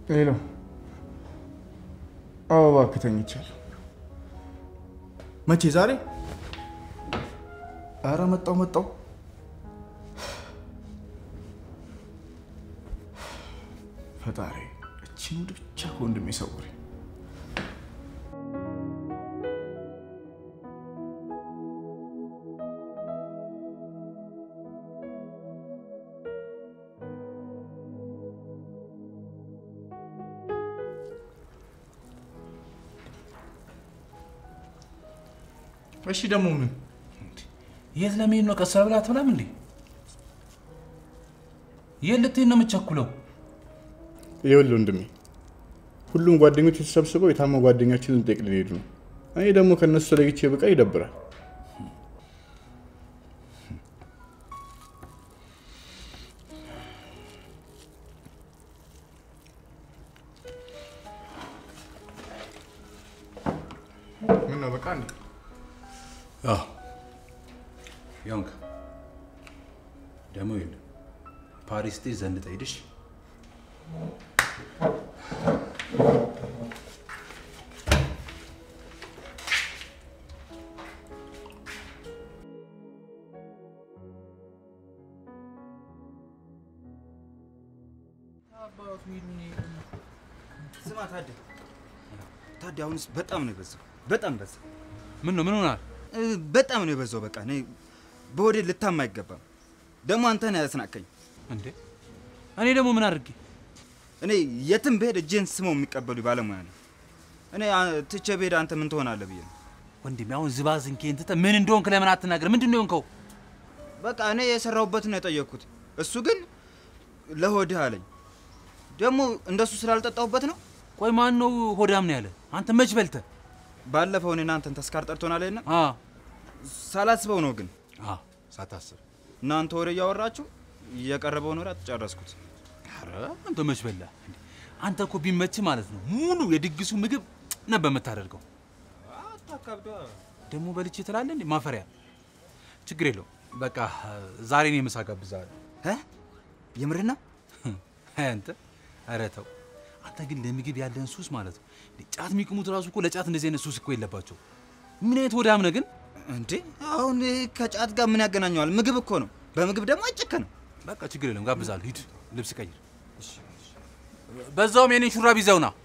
ሄሎ። አዎ እባክህ ተኝቻለሁ። መቼ? ዛሬ? አረ መጣው መጣው። ፈጣሪ እቺን ውድ ብቻ ከወንድሜ ሰውሬ እሺ ደግሞ ምን የት ለመሄድ ነው? ቀስ ብላ አትበላም እንዴ? የት ልትሄድ ነው የምትቸኩለው? ይኸውልህ ወንድሜ፣ ሁሉም ጓደኞች ተሰብስበው የታማ ጓደኛችንን ልንጠይቅ ልንሄዱ ነው። እኔ ደግሞ ከእነሱ ተለይቼ ብቃ ይደብራል። ምን ነው በቃ እንዴ? ያውንክ ደግሞ ይኸውልህ ፓሪስ ጤ ዘንጠ ሄድሽ ስማ ታዴ፣ ታዴ አሁንስ በጣም ነው የበዛው። በጣም በዛ። ምን ነው ምን ሆናል? እ፣ በጣም ነው የበዛው። በቃ እኔ በወዴ ልታማ አይገባም። ደግሞ አንተ ነህ ያስናቀኝ። እንዴ እኔ ደግሞ ምን አድርጌ? እኔ የትም ብሄድ እጄን ስመው የሚቀበሉ ባለሙያ ነው። እኔ አ- ትቼ ብሄድ አንተ ምን ትሆናለህ ብዬ ነው። ወንድሜ አሁን ዝባዝንኬን ትተህ ምን እንደሆንክ ለምን አትናገር? ምንድን ነው የሆንከው? በቃ እኔ የሰራሁበትን ነው የጠየቅኩት። እሱ ግን ለሆድህ አለኝ። ደግሞ እንደሱ ስላልጠጣሁበት ነው። ቆይ ማን ነው ሆዳም ነው ያለ? አንተ መች በልተህ? ባለፈው እኔና አንተን ተስካር ጠርቶናል እና አ ሳላስበው ነው ግን አ ሳታስብ እናንተ ወሬ እያወራችሁ የቀረበውን ወሬ አትጨረስኩት። ኧረ አንተ መች በላ? እንዴ? አንተ እኮ ቢመች ማለት ነው ሙሉ የድግሱ ምግብ ነበር የምታደርገው። ደግሞ በልቼ ትላለህ እንዴ? ማፈሪያ። ችግር የለውም በቃ ዛሬ እኔ ምሳ ጋብዝሃለሁ። እ? የምርህ ነው? አይ አንተ ኧረ ተው አንተ ግን ለምግብ ያለን ሱስ ማለት ነው። እንዴ ጫት የሚቅሙት ራሱ እኮ ለጫት እንደዚህ አይነት ሱስ እኮ የለባቸው። ምን አይነት ወዳም ነህ ግን? እንዴ አሁን ይህ ከጫት ጋር ምን ያገናኘዋል? ምግብ እኮ ነው። በምግብ ደግሞ አይጨከንም። በቃ ችግር የለም ጋብዛለሁ። ሂድ ልብስ ቀይር። በዛውም የኔን ሹራብ ይዘው ና።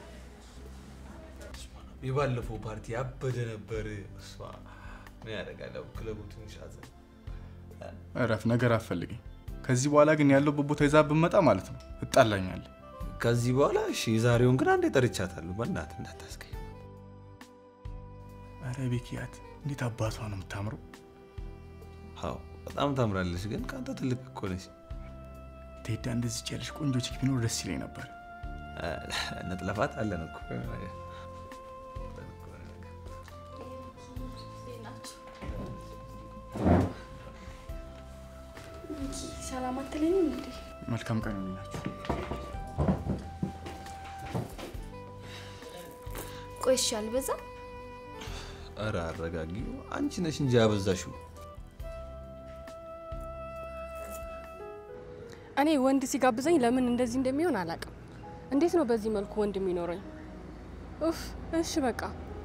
የባለፈው ፓርቲ ያበደ ነበር። እሷ ምን ያደርጋል ያው ክለቡ ትንሽ አዘን። እረፍ፣ ነገር አትፈልገኝ። ከዚህ በኋላ ግን ያለበት ቦታ ይዛ ብመጣ ማለት ነው እጣላኛለህ። ከዚህ በኋላ እሺ፣ የዛሬውን ግን አንዴ ጠርቻታለሁ። በእናትህ እንዳታስቀኝ። አረ ቤኪያት እንዴት አባቷ ነው የምታምረው! አዎ በጣም ታምራለች፣ ግን ከአንተ ትልቅ እኮ ነች። ቴዳ እንደዚህ ያለሽ ቆንጆ ቺክ ቢኖር ደስ ይለኝ ነበር። ነጥለፋት አለን እኮ ሰላም አትለኝም እንዴ? መልካም ቀን ይሁንላችሁ። ቆይ እሺ፣ አልበዛም? ኧረ አረጋጊው፣ አንቺ ነሽ እንጂ ያበዛሽው። እኔ ወንድ ሲጋብዘኝ ለምን እንደዚህ እንደሚሆን አላውቅም። እንዴት ነው በዚህ መልኩ ወንድ የሚኖረኝ? ኡፍ እሺ በቃ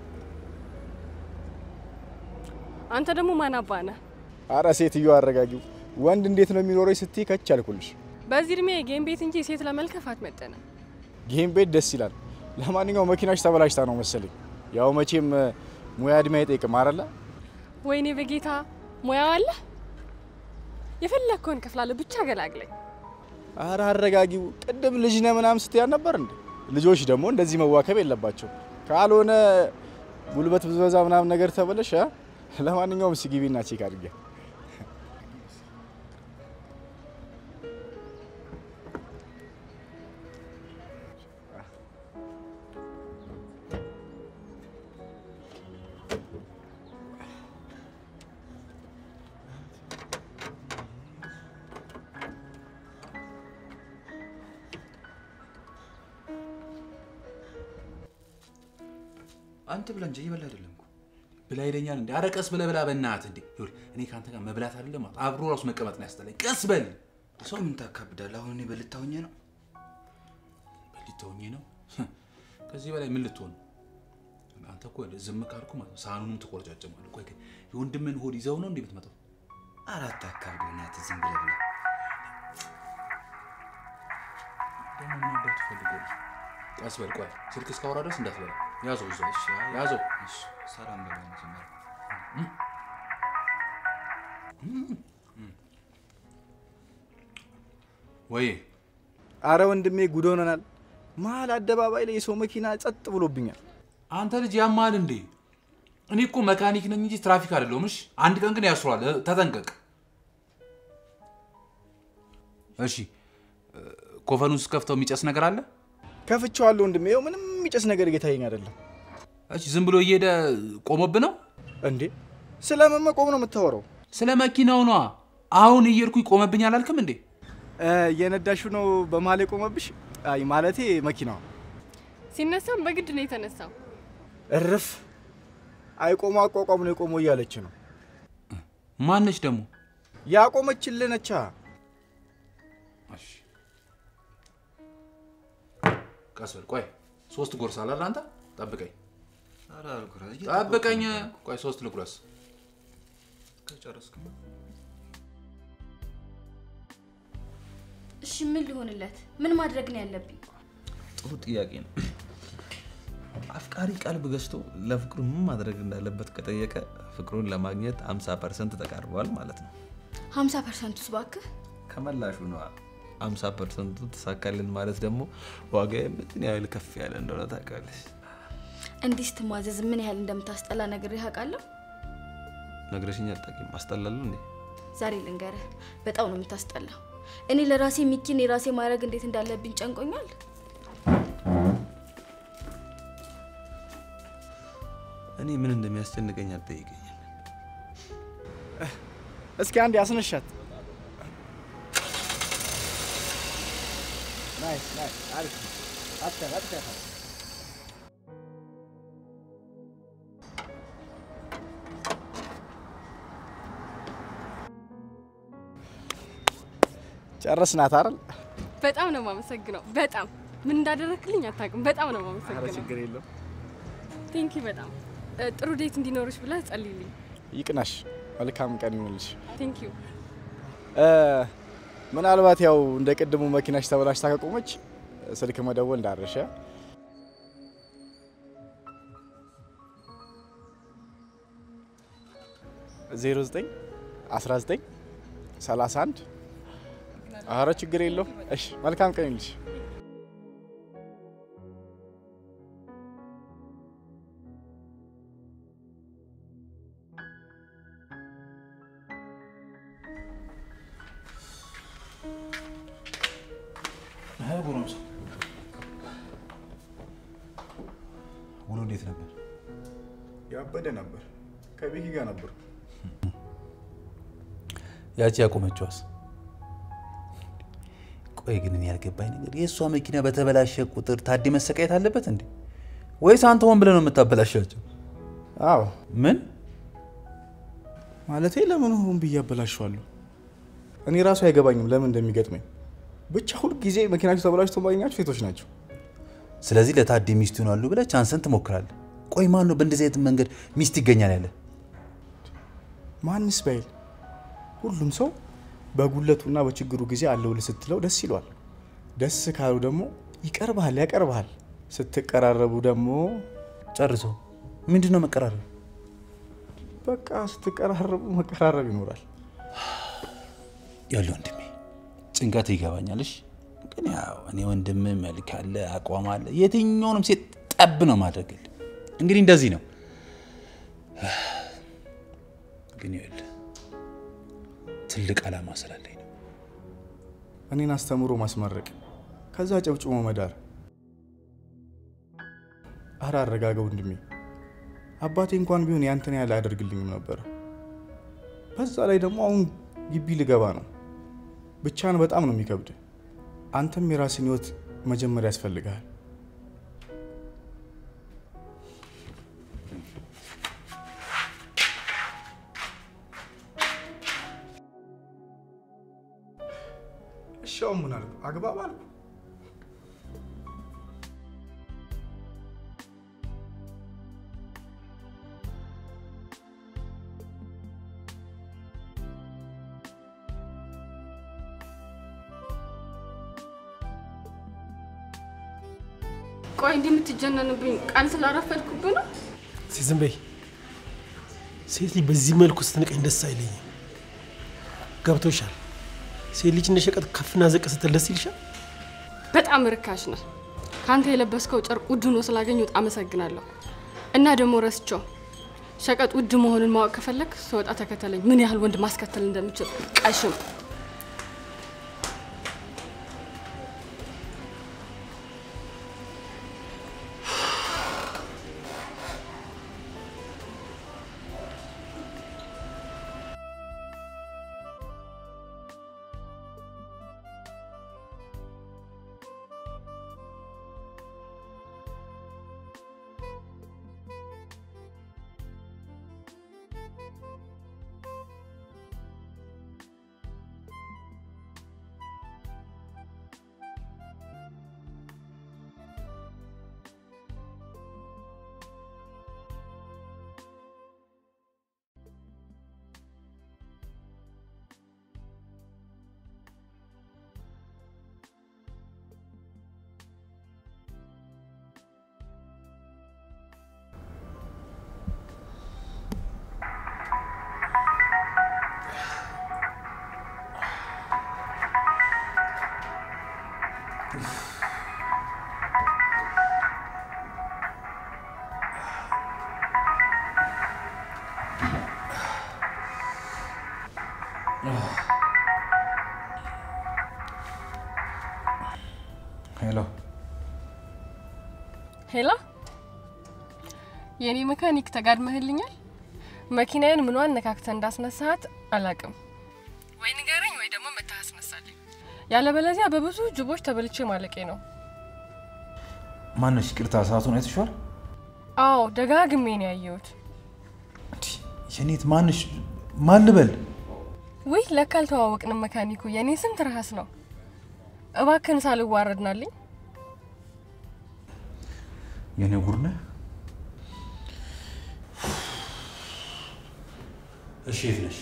አንተ ደግሞ ማን አባ ነህ? አረ ሴትዮ አረጋጊው፣ ወንድ እንዴት ነው የሚኖረው ስትይ ከች አልኩልሽ። በዚህ እድሜ ጌም ቤት እንጂ ሴት ለመልከፍ አትመጠንም። ጌም ቤት ደስ ይላል። ለማንኛውም መኪናሽ ተበላሽታ ነው መሰለኝ። ያው መቼም እ፣ ሙያ እድሜ አይጠይቅም አይደለ? ወይኔ በጌታ ሙያው አለ። የፈለግከውን ከፍላለሁ፣ ብቻ ገላግለኝ። አረ አረጋጊው፣ ቅድም ልጅ ነህ ምናምን ስትያ ነበር እንዴ? ልጆች ደግሞ እንደዚህ መዋከብ የለባቸው ካልሆነ ጉልበት ብዝበዛ ምናምን ነገር ተበለሽ። አ? ለማንኛውም እስኪ ግቢና ቼክ አድርጌ አንተ ብላ እንጂ እየበላ አይደለም እኮ። ብላ ይለኛል እንዴ? ኧረ ቀስ ብለህ ብላ በእናትህ እንዴ። ይኸውልህ እኔ ከአንተ ጋር መብላት አይደለም አብሮ ራሱ መቀመጥ ነው ያስጠላኝ። ቀስ በል ሰው ምን ታካብዳለህ? አሁን እኔ በልታ ሆኜ ነው። ልትሆኚ ነው? ከዚህ በላይ ምን ልትሆን? አንተ እኮ ዝም ካልኩ ማለት ነው ሳህኑንም ትቆርጫጭማለህ። ቆይ ግን የወንድምን ሆድ ይዘው ነው እንዴ የምትመጣው? አራት አካባቢ ናት ዝም ብለህ ብለህ ደግሞ ምን አባቱ ፈልጎ ነው? ቀስ በል ቆይ፣ ስልክ እስካወራ ድረስ እንዳትበላ። ያዘው እዛው ያዘው። እሺ፣ ሰላም በለው መጀመሪያ። ወይ አረ ወንድሜ ጉድ ሆነናል። መሀል አደባባይ ላይ የሰው መኪና ጸጥ ብሎብኛል። አንተ ልጅ ያማል እንዴ? እኔ እኮ መካኒክ ነኝ እንጂ ትራፊክ አይደለሁም። እሺ አንድ ቀን ግን ያስሯል። እ፣ ተጠንቀቅ። እሺ እ፣ ኮፈኑን ስከፍተው የሚጨስ ነገር አለ? ከፍቼዋለሁ ወንድሜ። ይኸው ምንም የሚጨስ ነገር እየታየኝ አይደለም። እሺ ዝም ብሎ እየሄደ ቆሞብ ነው? እንዴ ስለምን መቆም ነው የምታወራው? ስለ መኪናው ነዋ። አሁን እየሄድኩኝ ቆመብኝ አላልክም እንዴ? እ፣ እየነዳሹ ነው በመሀል የቆመብሽ? አይ ማለቴ መኪናዋ ሲነሳም በግድ ነው የተነሳው። እርፍ አይቆሙ አቋቋም ነው የቆመው እያለች ነው ማነች ደግሞ? ያቆመችልህ ነቻ። እሺ ቀስ በል ቆይ። ሶስት ጎርስ አላለ አንተ? ጠብቀኝ ኧረ አልኩረስ፣ ጠብቀኝ። ቆይ ሶስት ልጉረስ። ከጨረስክ እሺ ምን ሊሆንለት? ምን ማድረግ ነው ያለብኝ? ጥሩ ጥያቄ ነው። አፍቃሪ ቀልብ ገዝቶ ለፍቅሩ ምን ማድረግ እንዳለበት ከጠየቀ ፍቅሩን ለማግኘት 50 ፐርሰንት ተቃርበዋል ማለት ነው። 50 ፐርሰንቱስ ባክህ ከመላሹ ነዋ። 50 ፐርሰንቱ ተሳካልን ማለት ደግሞ ዋጋ ምን ያህል ከፍ ያለ እንደሆነ ታውቃለች። እንዲህ ስትሟዘዝ ምን ያህል እንደምታስጠላ ነግሬህ አውቃለሁ። ነግረሽኝ አታውቂም። አስጠላለሁ እንዴ? ዛሬ ልንገርህ፣ በጣም ነው የምታስጠላው። እኔ ለራሴ ሚኪን የራሴ ማድረግ እንዴት እንዳለብኝ ጨንቆኛል። እኔ ምን እንደሚያስጨንቀኝ አትጠይቀኝ። እስኪ አንድ ያስነሻት። ናይስ ናይስ፣ አሪፍ ነው። አትከፍ አትከፍ። ጨረስናት አይደል? በጣም ነው የማመሰግነው። በጣም ምን እንዳደረክልኝ አታውቅም። በጣም ነው ኧረ የማመሰግነው። ችግር የለም። ቴንኪ በጣም እ፣ ጥሩ ዴት እንዲኖርሽ ብለህ ጸልይልኝ። ይቅናሽ። መልካም ቀን ይሁንልሽ። ቴንክ ዩ። እ፣ ምናልባት ያው እንደ ቅድሙ መኪናሽ ተበላሽታ ከቆመች ስልክ መደወል እንዳረሸ ዜሮ ዘጠኝ አስራ ዘጠኝ ሰላሳ አንድ አረ ችግር የለው። እሺ መልካም ቀን ይሁንልሽ። ጎረምሳ ውሎ እንዴት ነበር? ያበደ ነበር። ከቤኪ ጋር ነበር። ያቺ ያቆመችዋስ? ቆይ ግን እኔ ያልገባኝ ነገር የእሷ መኪና በተበላሸ ቁጥር ታዲ መሰቃየት አለበት እንዴ? ወይስ አንተ ሆን ብለህ ነው የምታበላሻቸው? አዎ ምን ማለቴ ለምን ሆን ብዬ አበላሸዋለሁ? እኔ ራሱ አይገባኝም ለምን እንደሚገጥመኝ። ብቻ ሁል ጊዜ መኪናቸው ተበላሽቶ ማግኛቸው ሴቶች ናቸው። ስለዚህ ለታዲ ሚስት ይሆናሉ ብለህ ቻንስን ትሞክራለህ። ቆይ ማን ነው በእንደዚህ አይነት መንገድ ሚስት ይገኛል ያለ? ማንስ ባይል ሁሉም ሰው በጉለቱና በችግሩ ጊዜ አለውልህ ስትለው ደስ ይለዋል። ደስ ካሉ ደግሞ ይቀርብሃል፣ ያቀርብሃል። ስትቀራረቡ ደግሞ ጨርሶ ምንድን ነው መቀራረብ? በቃ ስትቀራረቡ መቀራረብ ይኖራል። ያለ ወንድሜ ጭንቀት ይገባኛልሽ፣ ግን ያው እኔ ወንድም መልክ አለ አቋም አለ የትኛውንም ሴት ጠብ ነው ማድረግል። እንግዲህ እንደዚህ ነው። ግን ይኸውልህ ትልቅ ዓላማ ስላለኝ ነው። እኔን አስተምሮ ማስመረቅ፣ ከዛ ጨብጭሞ መዳር። አረ አረጋጋ ወንድሜ። አባቴ እንኳን ቢሆን ያንተን ያህል አያደርግልኝም ነበር። በዛ ላይ ደግሞ አሁን ግቢ ልገባ ነው። ብቻን በጣም ነው የሚከብድ። አንተም የራስን ህይወት መጀመር ያስፈልግሃል። እሺ አሁን ምን አልኩ? አግባብ አልኩ። ቆይ እንዲህ የምትጀነንብኝ ቃል ስላረፈድኩብህ ነው? እስኪ ዝም በይ። ሴት ልጅ በዚህ መልኩ ስትንቀኝ ደስ አይለኝም። ገብቶሻል? ሴት ልጅ እንደ ሸቀጥ ከፍና ዝቅ ስትል ደስ ይልሻል? በጣም ርካሽ ነህ። ከአንተ የለበስከው ጨርቅ ውድ ሆኖ ስላገኘሁት አመሰግናለሁ። እና ደግሞ ረስቸው ሸቀጥ ውድ መሆኑን ማወቅ ከፈለግ ስወጣ ተከተለኝ። ምን ያህል ወንድ ማስከተል እንደምችል ቀሽም ሄሎ ሄላ፣ የእኔ መካኒክ ተጋድመህልኛል። መኪናዬን ምኗን ነካክተህ እንዳስነሳሃት አላቅም። ወይ ንገረኝ ወይ ደግሞ መታህ አስነሳልኝ። ያለበለዚያ በብዙ ጅቦች ተበልቼ ማለቄ ነው። ማነሽ? ይቅርታ ሰዓቱን አይተሽዋል? አዎ ደጋግሜ ነው ያየሁት። የኔት ማንሽ? ማን ልበል? ውይ ለካ አልተዋወቅንም። መካኒኩ የእኔ ስም ትርሃስ ነው። እባክህን ሳልዋረድናልኝ። የኔ ጉድ ነህ። እሺ የት ነሽ?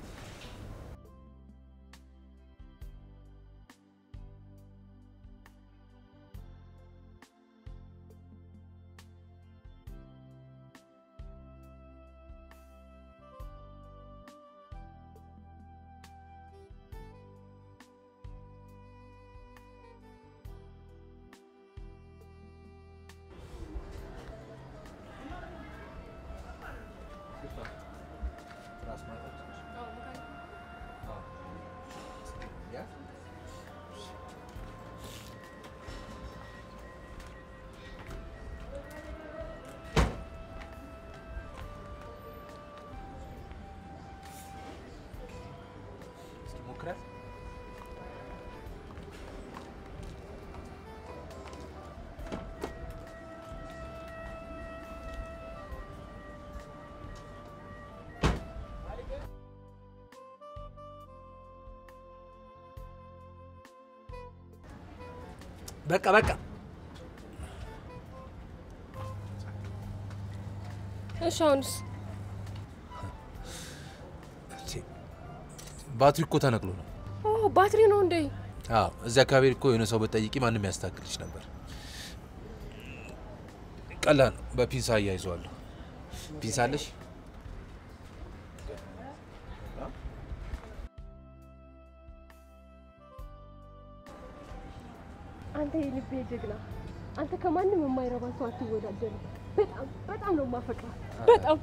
በቃ በቃ እሺ አሁንስ? ባትሪ እኮ ተነቅሎ ነው። ኦ ባትሪ ነው እንዴ? አዎ እዚህ አካባቢ እኮ የሆነ ሰው ብትጠይቂ ማንም ያስታክልሽ ነበር። ቀላል ነው። በፒንሳ አያይዘዋለሁ። ፒንሳ አለሽ? አንተ የልቤ ጀግና፣ አንተ ከማንም የማይረባ ሰው አትወዳደርም። በጣም በጣም ነው የማፈቅረው። በጣም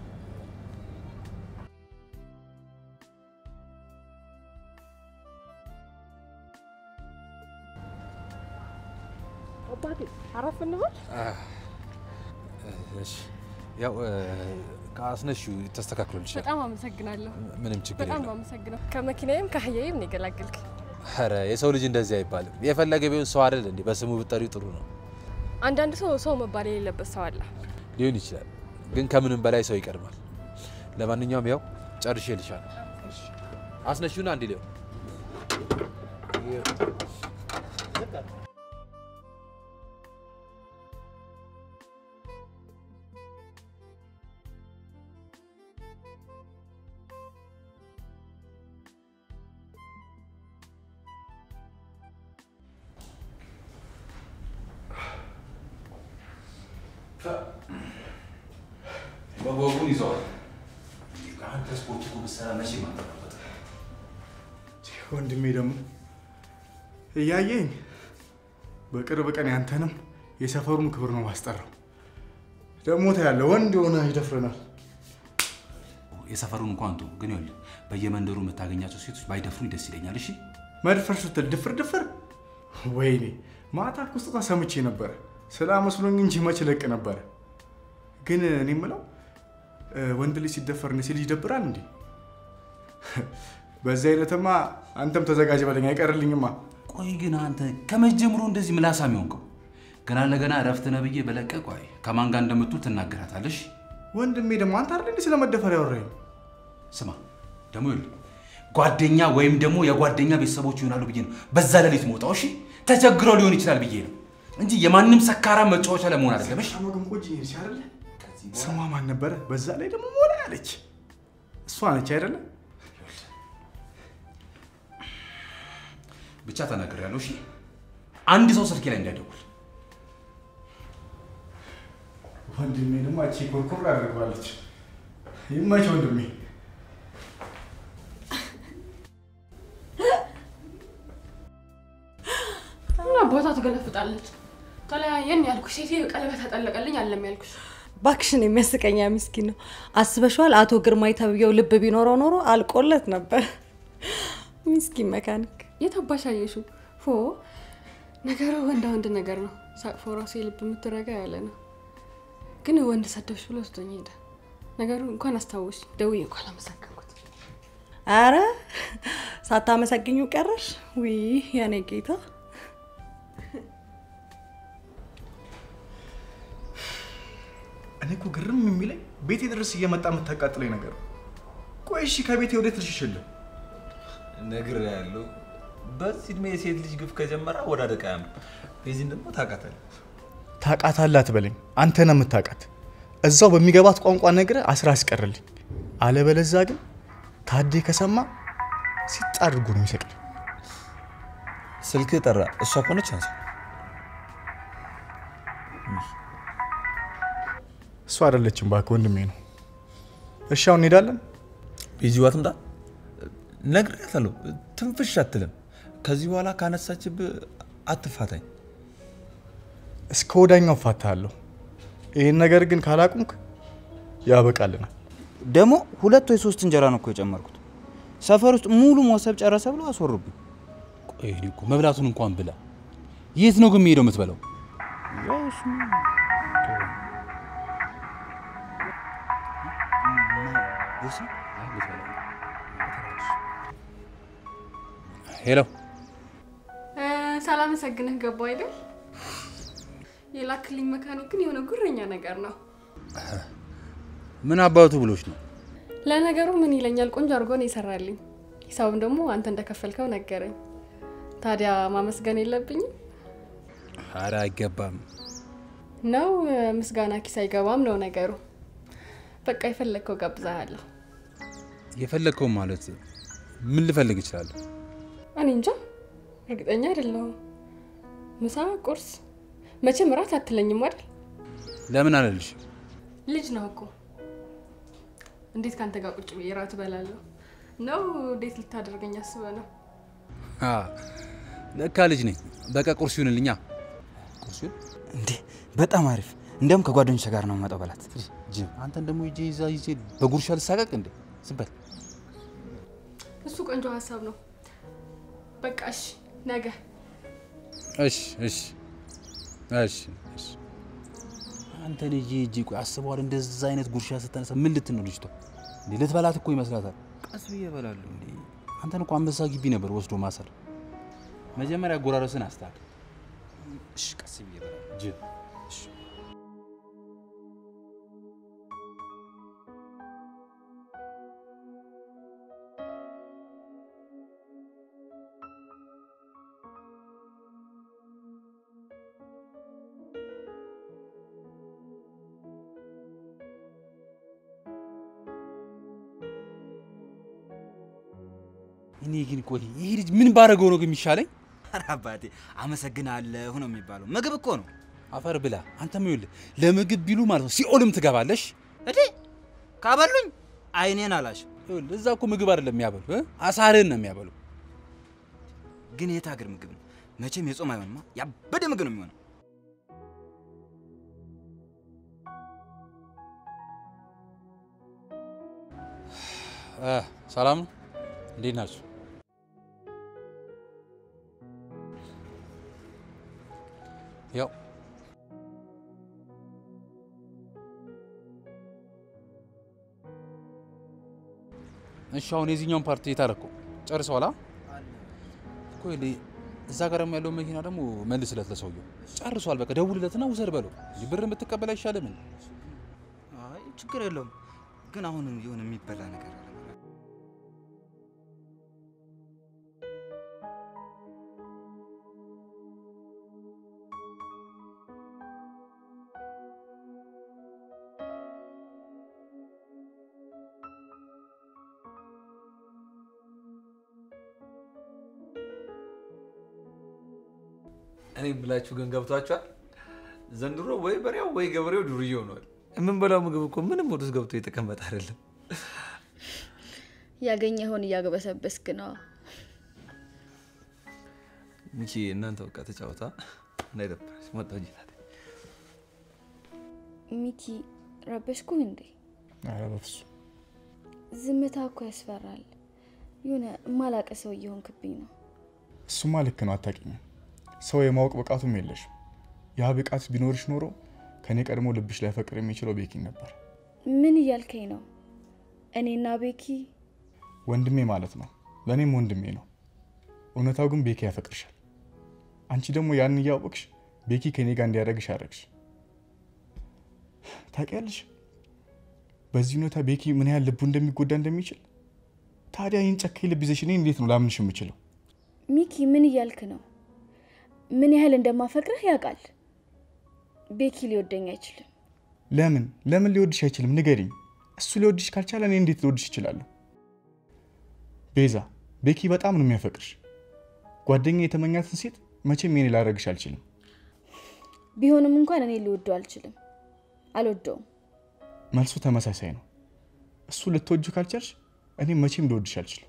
አባቴ አረፍ እንበል። እሺ ያው ከአስነሺው ተስተካክሎልሻል። በጣም አመሰግናለሁ። ምንም ችግር በጣም ነው የለም። አመሰግነው። ከመኪናዬም ከአህያዬም ነው የገላገልከኝ። ኧረ የሰው ልጅ እንደዚህ አይባልም። የፈለገ ቢሆን ሰው አይደል እንዴ? በስሙ ብጠሪው ጥሩ ነው። አንዳንድ ሰው ሰው መባል የሌለበት ሰው አለ። ሊሆን ይችላል፣ ግን ከምንም በላይ ሰው ይቀድማል። ለማንኛውም ያው ጨርሼ ልሻለሁ። አስነሺውና አንድ ሊሆን በጎጉን ይዘዋል። አንተ ስፖርት እኮ ብትሰራ መቼ ማጠራበት ወንድሜ ደግሞ እያየኝ በቅርብ ቀን ያንተንም የሰፈሩን ክብር ነው ማስጠራው። ደግሞ ታያለህ፣ ወንድ የሆነ ይደፍረናል። የሰፈሩን እንኳን ቶ ግን ይኸውልህ በየመንደሩ የምታገኛቸው ሴቶች ባይደፍሩኝ ደስ ይለኛል። እሺ መድፈር ስትል ድፍር ድፍር። ወይኔ ማታ እኮ ስጦታ ሰምቼ ነበረ ስላመስሎኝ እንጂ መች ለቅ ነበረ። ግን እኔ የምለው እ፣ ወንድ ልጅ ሲደፈር ሴት ልጅ ይደብራል እንዴ? በዚህ አይነትማ አንተም ተዘጋጅ በለኝ፣ አይቀርልኝማ። ቆይ ግን አንተ ከመጀመሩ እንደዚህ ምላሳም የሆንከው ገና ለገና እረፍት ነህ ብዬ በለቀ ቆይ ከማን ጋር እንደምትውል ትናገራታለሽ። ወንድሜ ደግሞ አንተ አይደል እንዴ ስለ መደፈር ያወራኝ? ስማ ደግሞ ይኸውልህ ጓደኛ ወይም ደግሞ የጓደኛ ቤተሰቦች ይሆናሉ ብዬ ነው በዛ ሌሊት መውጣው። እሺ ተቸግረው ሊሆን ይችላል ብዬ ነው እንጂ የማንም ሰካራ መጫወቻ ለመሆን አይደለም። እሺ መገንቆጅ ነች አይደለ? ስሟ ማን ነበረ? በዛ ላይ ደግሞ ሞላ ያለች እሷ ነች አይደለ? ብቻ ተናግሬያለሁ። እሺ አንድ ሰው ስልኬ ላይ እንዳይደውል። ወንድሜ ደግሞ አቺ ኮርኮር አድርገዋለች። ይመች ወንድሜ። እና ቦታ ትገለፍጣለች። ተለያየን ያልኩሽ ሴትዮ ቀለበት አጠለቀልኝ አለም ያልኩሽ ባክሽን የሚያስቀኛ ምስኪን ነው። አስበሽዋል? አቶ ግርማይ ተብዬው ልብ ቢኖረው ኖሮ አልቆለት ነበር። ምስኪን መካኒክ። የት አባሽ አየሽው? ፎ ነገሩ ወንዳ ወንድ ነገር ነው። ሳቅፎ ራሱ የልብ የምትረጋ ያለ ነው። ግን ወንድ ሰደብሽ ብሎ ወስዶኝ ሄደ። ነገሩ እንኳን አስታወሽ ደውዬ እንኳን አመሰገንኩት። አረ ሳታመሰግኙ ቀረሽ? ውይ የኔ ጌታ እኔ እኮ ግርም የሚለኝ ቤቴ ድረስ እየመጣ የምታቃጥለኝ ነገር ነው። ቆይ እሺ ከቤቴ ወዴት ልሽሽልህ? ነግር ያለው በዚህ እድሜ የሴት ልጅ ግፍ ከጀመረ ወደ አደቃ ያምር። ቤዚን ደግሞ ታውቃታለህ። ታውቃታለህ አትበለኝ፣ አንተ ነህ የምታውቃት። እዛው በሚገባት ቋንቋ ነግረህ አስራ አስቀርልኝ። አለበለዛ ግን ታዴ ከሰማ ሲጥ አድርጎ ነው የሚሰቅል። ስልክ ጠራ። እሷ ከሆነች አንሳ። እሱ አይደለችም እባክህ ወንድሜ ነው። እሺ አሁን እንሄዳለን። ቤዚ ዋ ትምጣ። ነግሬያታለሁ፣ ትንፍሽ አትልም። ከዚህ በኋላ ካነሳችብህ አትፋታኝ። እስከ ወዳኛው እፋታለሁ። ይህን ነገር ግን ካላቁምክ ያበቃልናል። ደግሞ ሁለት ወይ ሶስት እንጀራ ነው እኮ የጨመርኩት። ሰፈር ውስጥ ሙሉ ሞሰብ ጨረሰ ብሎ አስወሩብኝ። ቆይ እኔ እኮ መብላቱን እንኳን ብላ። የት ነው ግን የምሄደው የምትበላው? ሄሎ ሳላመሰግንህ ገባው አይደል? የላክልኝ መካኒክ ግን የሆነ ጉረኛ ነገር ነው። ምን አባቱ ብሎች ነው? ለነገሩ ምን ይለኛል፣ ቆንጆ አድርጎ ነው የሰራልኝ። ሂሳቡን ደግሞ አንተ እንደከፈልከው ነገረኝ። ታዲያ ማመስገን የለብኝም አረ አይገባም። ነው? ምስጋና ኪስ አይገባም ነው ነገሩ። በቃ የፈለግከው ጋብዛሃለሁ። የፈለግከው ማለት ምን ልፈልግ እችላለሁ? እኔ እንጃ እርግጠኛ አይደለሁም። ምሳ፣ ቁርስ፣ መቼም እራት አትለኝም አይደል? ለምን አለልሽ? ልጅ ነው እኮ እንዴት ከአንተ ጋር ቁጭ ብዬ እራት እበላለሁ? ነው እንዴት ልታደርገኝ አስበ ነው? አ፣ ለካ ልጅ ነኝ። በቃ ቁርስ ይሁንልኛ። ቁርስ ይሁን እንዴ በጣም አሪፍ። እንዲያውም ከጓደኞች ጋር ነው የምመጣው በላት። ጅም አንተን ደግሞ ይዤ ይዛ ይዤ በጉርሻ ልሳቀቅ እንዴ? ዝም በል። እሱ ቆንጆ ሀሳብ ነው። በቃ እሺ፣ ነገ እሺ እሺ እሺ እሺ። አንተን ይዤ ይዤ ቆይ አስበዋል። እንደዛ አይነት ጉርሻ ስታነሳ ምን ልትን ነው ልጅቷ? እንዴ ልትበላት እኮ ይመስላታል። ቀስ ብዬ እበላለሁ። እንዴ አንተን እኮ አንበሳ ግቢ ነበር ወስዶ ማሰር። መጀመሪያ አጎራረስን አስተካክል። እሺ፣ ቀስ ብዬ እበላለሁ። ጅል እኔ ግን ቆይ ይሄ ልጅ ምን ባደረገው ነው ግን የሚሻለኝ? ኧረ አባቴ አመሰግናለሁ ነው የሚባለው። ምግብ እኮ ነው። አፈር ብላ። አንተም ይኸውልህ ለምግብ ቢሉ ማለት ነው ሲኦልም ትገባለሽ። እዴ ካበሉኝ አይኔን አላሽ። ይኸውልህ እዛ እኮ ምግብ አይደለም የሚያበሉ እ? አሳርህን ነው የሚያበሉ። ግን የት ሀገር ምግብ ነው? መቼም የጾም አይሆንማ፣ ያበደ ምግብ ነው የሚሆነው። እ፣ ሰላም ነው? እንዴት ናችሁ? ያው እሺ፣ አሁን የዚህኛውን ፓርቲ የታረከው ጨርሰዋል? አ? እኮ ይኸውልህ እዛ ጋር ደግሞ ያለው መኪና ደግሞ መልስለት ለሰውየው። ጨርሷል። በቃ ደውልለትና ውሰድ በለው እንጂ ብር የምትቀበል አይሻልም? አይ ችግር የለውም። ግን አሁን የሆነ የሚበላ ነገር አለ። እኔ ብላችሁ ግን ገብቷችኋል። ዘንድሮ ወይ በሬው ወይ ገበሬው ዱርዬ ሆኗል። የምንበላው ምግብ እኮ ምንም ወደ ውስጥ ገብቶ የተቀመጠ አይደለም። ያገኘኸውን እያግበሰበስክ ነው። ሚኪ እናንተ በቃ ተጫወታ እንዳይደብረሽ መጣሁ እንጂ ናት። ሚኪ ረበሽኩ እንዴ? ኧረ በፍፁም ዝምታ እኮ ያስፈራል። የሆነ ማላቀ ሰው እየሆንክብኝ ነው። እሱማ ልክ ነው። አታውቂኝም። ሰው የማወቅ ብቃቱም የለሽም። ያ ብቃት ቢኖርሽ ኖሮ ከኔ ቀድሞ ልብሽ ላይፈቅር የሚችለው ቤኪን ነበር። ምን እያልከኝ ነው? እኔና ቤኪ ወንድሜ ማለት ነው። ለእኔም ወንድሜ ነው። እውነታው ግን ቤኪ ያፈቅርሻል። አንቺ ደግሞ ያን እያወቅሽ ቤኪ ከኔ ጋር እንዲያደርግሽ አደረግሽ። ታውቂያለሽ በዚህ ሁኔታ ቤኪ ምን ያህል ልቡ እንደሚጎዳ እንደሚችል። ታዲያ ይህን ጨካኝ ልብ ይዘሽ እኔ እንዴት ነው ላምንሽ የምችለው? ሚኪ ምን እያልክ ነው? ምን ያህል እንደማፈቅርህ ያውቃል። ቤኪ ሊወደኝ አይችልም። ለምን ለምን ሊወድሽ አይችልም? ንገሪኝ። እሱ ሊወድሽ ካልቻለ እኔ እንዴት ሊወድሽ ይችላለሁ? ቤዛ፣ ቤኪ በጣም ነው የሚያፈቅርሽ። ጓደኛ የተመኛትን ሴት መቼም የኔ ላደርግሽ አልችልም። ቢሆንም እንኳን እኔ ሊወደው አልችልም። አልወደውም። መልሱ ተመሳሳይ ነው። እሱ ልትወጁ ካልቻልሽ እኔ መቼም ልወድሽ አልችልም።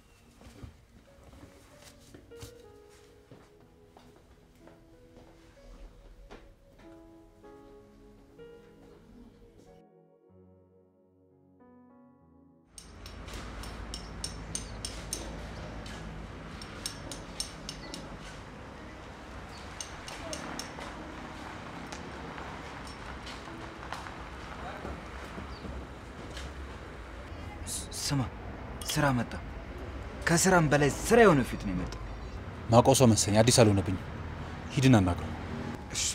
ስማ ስራ መጣ። ከስራም በላይ ስራ የሆነ ፊት ነው የመጣው። ማውቀው ሰው መሰለኝ። አዲስ አልሆነብኝም። ሂድን አናግረው። እሺ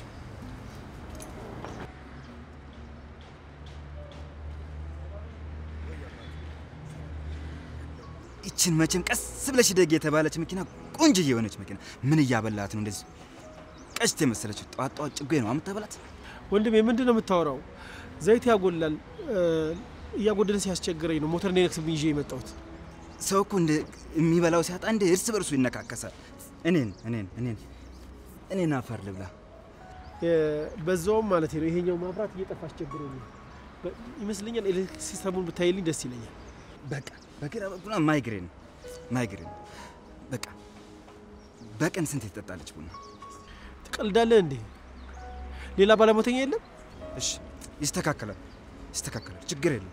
ይችን መቼም ቀስ ብለሽ ደግ የተባለች መኪና ቆንጆ የሆነች መኪና ምን እያበላት ነው እንደዚህ ቀሽት የመሰለች ጠዋት ጠዋት ጭጎ ነው አምታበላት። ወንድሜ ምንድን ነው የምታወራው? ዘይት ያጎላል እ፣ እያጎደልን ሲያስቸግረኝ ነው ሞተር እንዲነክስብኝ ይዤ የመጣሁት። ሰው እኮ እንደ የሚበላው ሲያጣ እንደ እርስ በርሱ ይነካከሳል። እኔን እኔን እኔን እኔን አፈር ልብላ። እ፣ በዛውም ማለት ነው ይሄኛው ማብራት እየጠፋ አስቸግሮኝ ነው። በ- ይመስለኛል ኤሌክትሪክ ሲስተሙን ብታይልኝ ደስ ይለኛል። በቃ በግራ በኩል ማይግሬን ማይግሬን በቃ በቀን ስንት ትጠጣለች ቡና? ትቀልዳለህ እንዴ? ሌላ ባለሞተኛ የለም? እሺ ይስተካከላል፣ ይስተካከላል፣ ችግር የለም።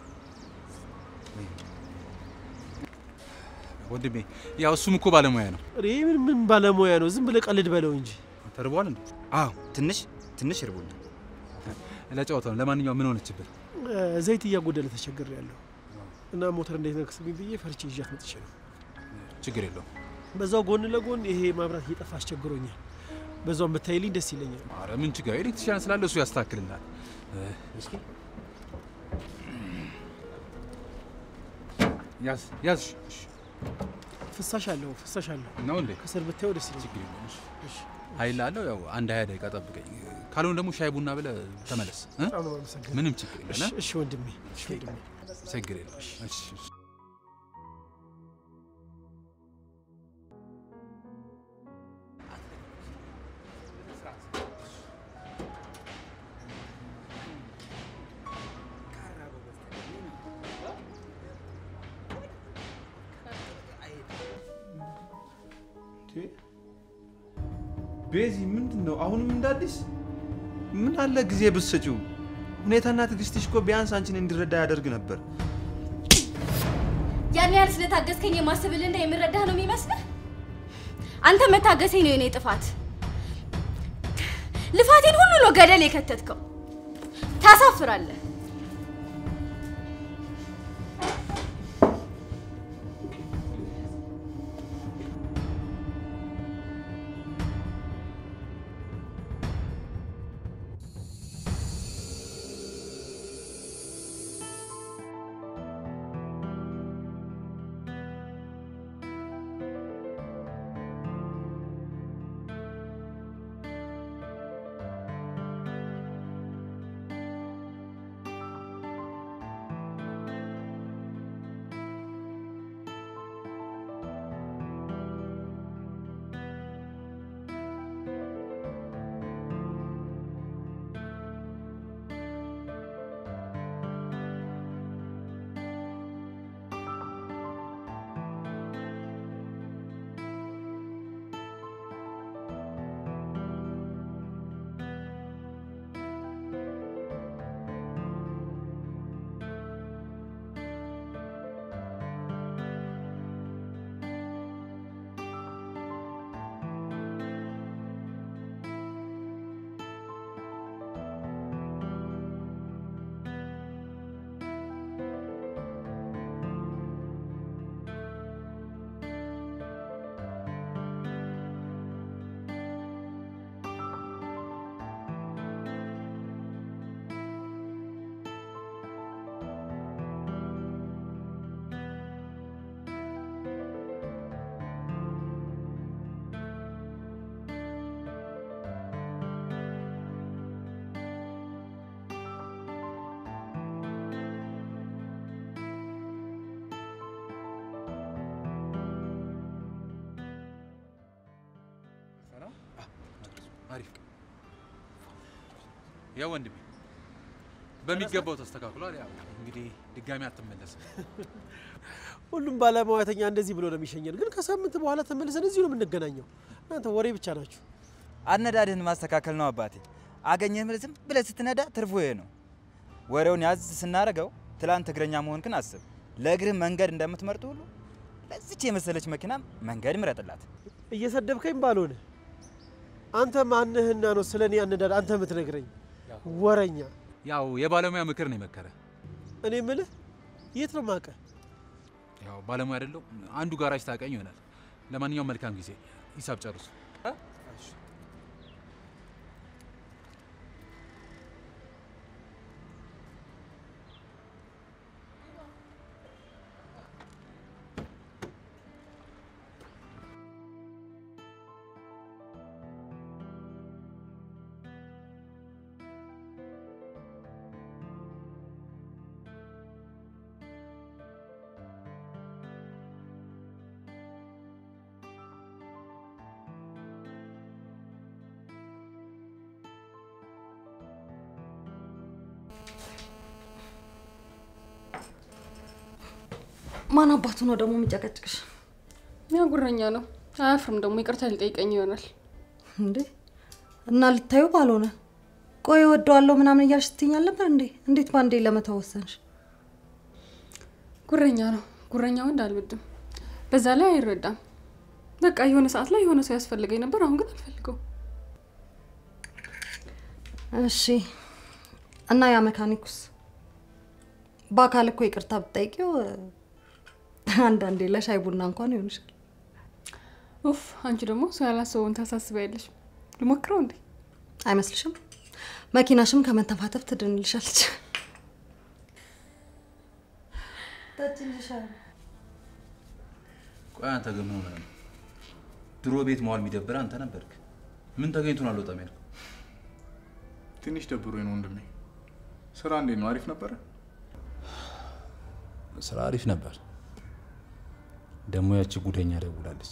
ወንድሜ ያው እሱም እኮ ባለሙያ ነው። ይህ ምን ምን ባለሙያ ነው? ዝም ብለህ ቀልድ በለው እንጂ። ተርቧል እንዴ? አዎ ትንሽ ትንሽ እርቦኛል። ለጨዋታ ነው። ለማንኛውም ምን ሆነችብህ? እ፣ ዘይት እያጎደለ ተቸግር ያለሁ እና ሞተር እንዳይነክስብኝ ብዬ ፈርቼ ይዣት መጥቼ ነው። ችግር የለውም። በዛው ጎን ለጎን ይሄ ማብራት እየጠፋ አስቸግሮኛል። በዛው ብታይልኝ ደስ ይለኛል። አረ ምን ችግር ኤሌክትሪሻን ስላለ እሱ ያስተካክልናል። እ፣ እስኪ ያዝ ያዝ። እሺ፣ ፍሳሽ አለው ፍሳሽ አለው ነው እንዴ? ከስር ብታየው ደስ ይለኛል። ችግር የለውም። እሺ፣ እሺ። ኃይል አለው። ያው አንድ ሀያ ደቂቃ ጠብቀኝ። ካልሆነ ደግሞ ሻይ ቡና ብለህ ተመለስ። እ? በጣም ነው የማመሰግነው። ምንም ችግር እሺ የለም። እሺ ወንድሜ እሺ ወንድሜ ችግር የለም። እሺ፣ እሺ። ቤዚ ምንድን ነው አሁንም እንደ አዲስ? ምን አለ ጊዜ ብትሰጪው። ሁኔታና ትዕግስትሽ እኮ ቢያንስ አንቺን እንዲረዳ ያደርግ ነበር። ያን ያህል ስለታገስከኝ የማስብልና የምረዳህ ነው የሚመስልህ? አንተ መታገሰኝ ነው የኔ ጥፋት። ልፋቴን ሁሉ ነው ገደል የከተትከው። ታሳፍራለህ። አሪፍ ያው ወንድሜ በሚገባው ተስተካክሏል። ያው እንግዲህ ድጋሚ አትመለስም። ሁሉም ባለሙያተኛ እንደዚህ ብሎ ነው የሚሸኘን። ግን ከሳምንት በኋላ ተመልሰን እዚሁ ነው የምንገናኘው። እናንተ ወሬ ብቻ ናችሁ። አነዳድህን ማስተካከል ነው አባቴ። አገኘህ ብለህ ዝም ብለህ ስትነዳ ትርፉ ይሄ ነው። ወሬውን ያዝ ስናደርገው ትላንት እግረኛ መሆንክን አስብ። ለእግርህ መንገድ እንደምትመርጡ ሁሉ ለዚች የመሰለች መኪና መንገድ ምረጥላት። እየሰደብከኝ ባልሆነ አንተ ማንህና ነው ስለ እኔ አነዳድ አንተ የምትነግረኝ? ወረኛ። ያው የባለሙያ ምክር ነው የመከረ። እኔ ምልህ የት ነው ማቀ? ያው ባለሙያ አይደለው አንዱ ጋራጅ ታቀኝ ይሆናል። ለማንኛውም መልካም ጊዜ። ሂሳብ ጨርሱ። ማን አባቱ ነው ደግሞ የሚጨቀጭቅሽ? ሚያጉረኛ ነው። አያፍርም ደግሞ ይቅርታ ሊጠይቀኝ ይሆናል። እንዴ እና ልታዩ ባልሆነ ቆይ እወደዋለሁ ምናምን እያልሽ ስትይኝ አልነበር እንዴ? እንዴት ባንዴ ለመተው ወሰንሽ? ጉረኛ ነው። ጉረኛ ወንድ አልወድም። በዛ ላይ አይረዳም። በቃ የሆነ ሰዓት ላይ የሆነ ሰው ያስፈልገኝ ነበር፣ አሁን ግን አልፈልገው። እሺ እና ያ መካኒኩስ በአካል እኮ ይቅርታ ብትጠይቂው አንዳንዴ ለሻይ ቡና እንኳን ይሆንሻል። ኡፍ አንቺ ደግሞ ሰው ያላሰበውን ታሳስቢያለሽ። ልሞክረው እንዴ? አይመስልሽም? መኪናሽም ከመተፋተፍ ትድንልሻለች። ቆይ አንተ ግን ምን ሆነህ ነው? ድሮ ቤት መዋል የሚደብር አንተ ነበርክ። ምን ተገኝቶ ነው አልወጣም ያልከው? ትንሽ ደብሮኝ ነው ወንድሜ። ስራ እንዴት ነው? አሪፍ ነበረ? ስራ አሪፍ ነበር። ደግሞ ያቺ ጉደኛ ደውላለች።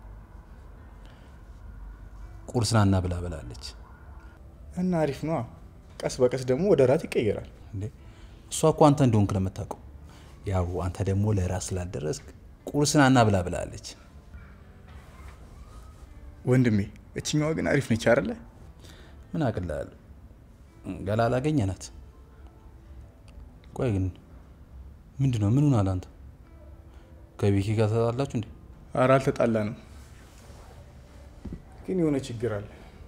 ቁርስ ናና ብላ ብላለች። እና አሪፍ ነዋ። ቀስ በቀስ ደግሞ ወደ ራት ይቀየራል። እንዴ እሷ እኮ አንተ እንደሆንክ ለምታውቀው፣ ያው አንተ ደግሞ ለራስ ስላልደረስክ ቁርስ ናና ብላ ብላለች። ወንድሜ እችኛዋ ግን አሪፍ ነች አይደለ? ምን አቅልሃል? ገላ አላገኘናት። ቆይ ግን ምንድን ነው? ምን ሆናል አንተ? ከቤኪ ጋር ተጣላችሁ እንዴ? ኧረ አልተጣላንም፣ ግን የሆነ ችግር አለ።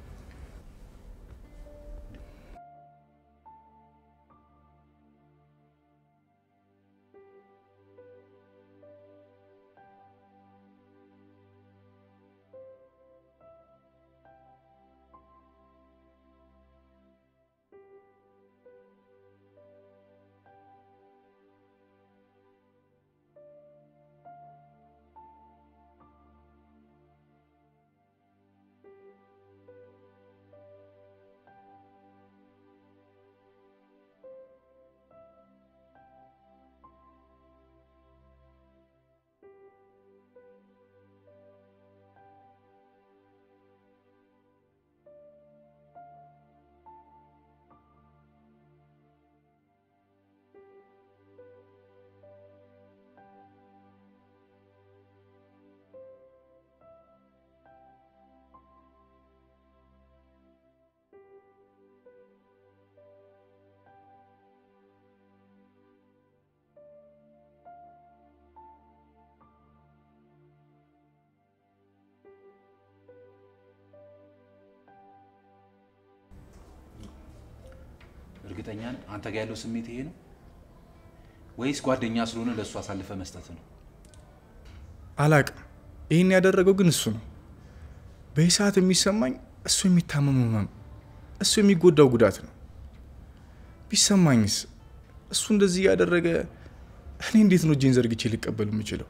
እርግጠኛ ነህ አንተ ጋር ያለው ስሜት ይሄ ነው ወይስ ጓደኛ ስለሆነ ለእሱ አሳልፈ መስጠት ነው? አላቅም። ይህን ያደረገው ግን እሱ ነው። በዚህ ሰዓት የሚሰማኝ እሱ የሚታመመው ህመም፣ እሱ የሚጎዳው ጉዳት ነው። ቢሰማኝስ እሱ እንደዚህ እያደረገ እኔ እንዴት ነው እጄን ዘርግቼ ሊቀበል የምችለው?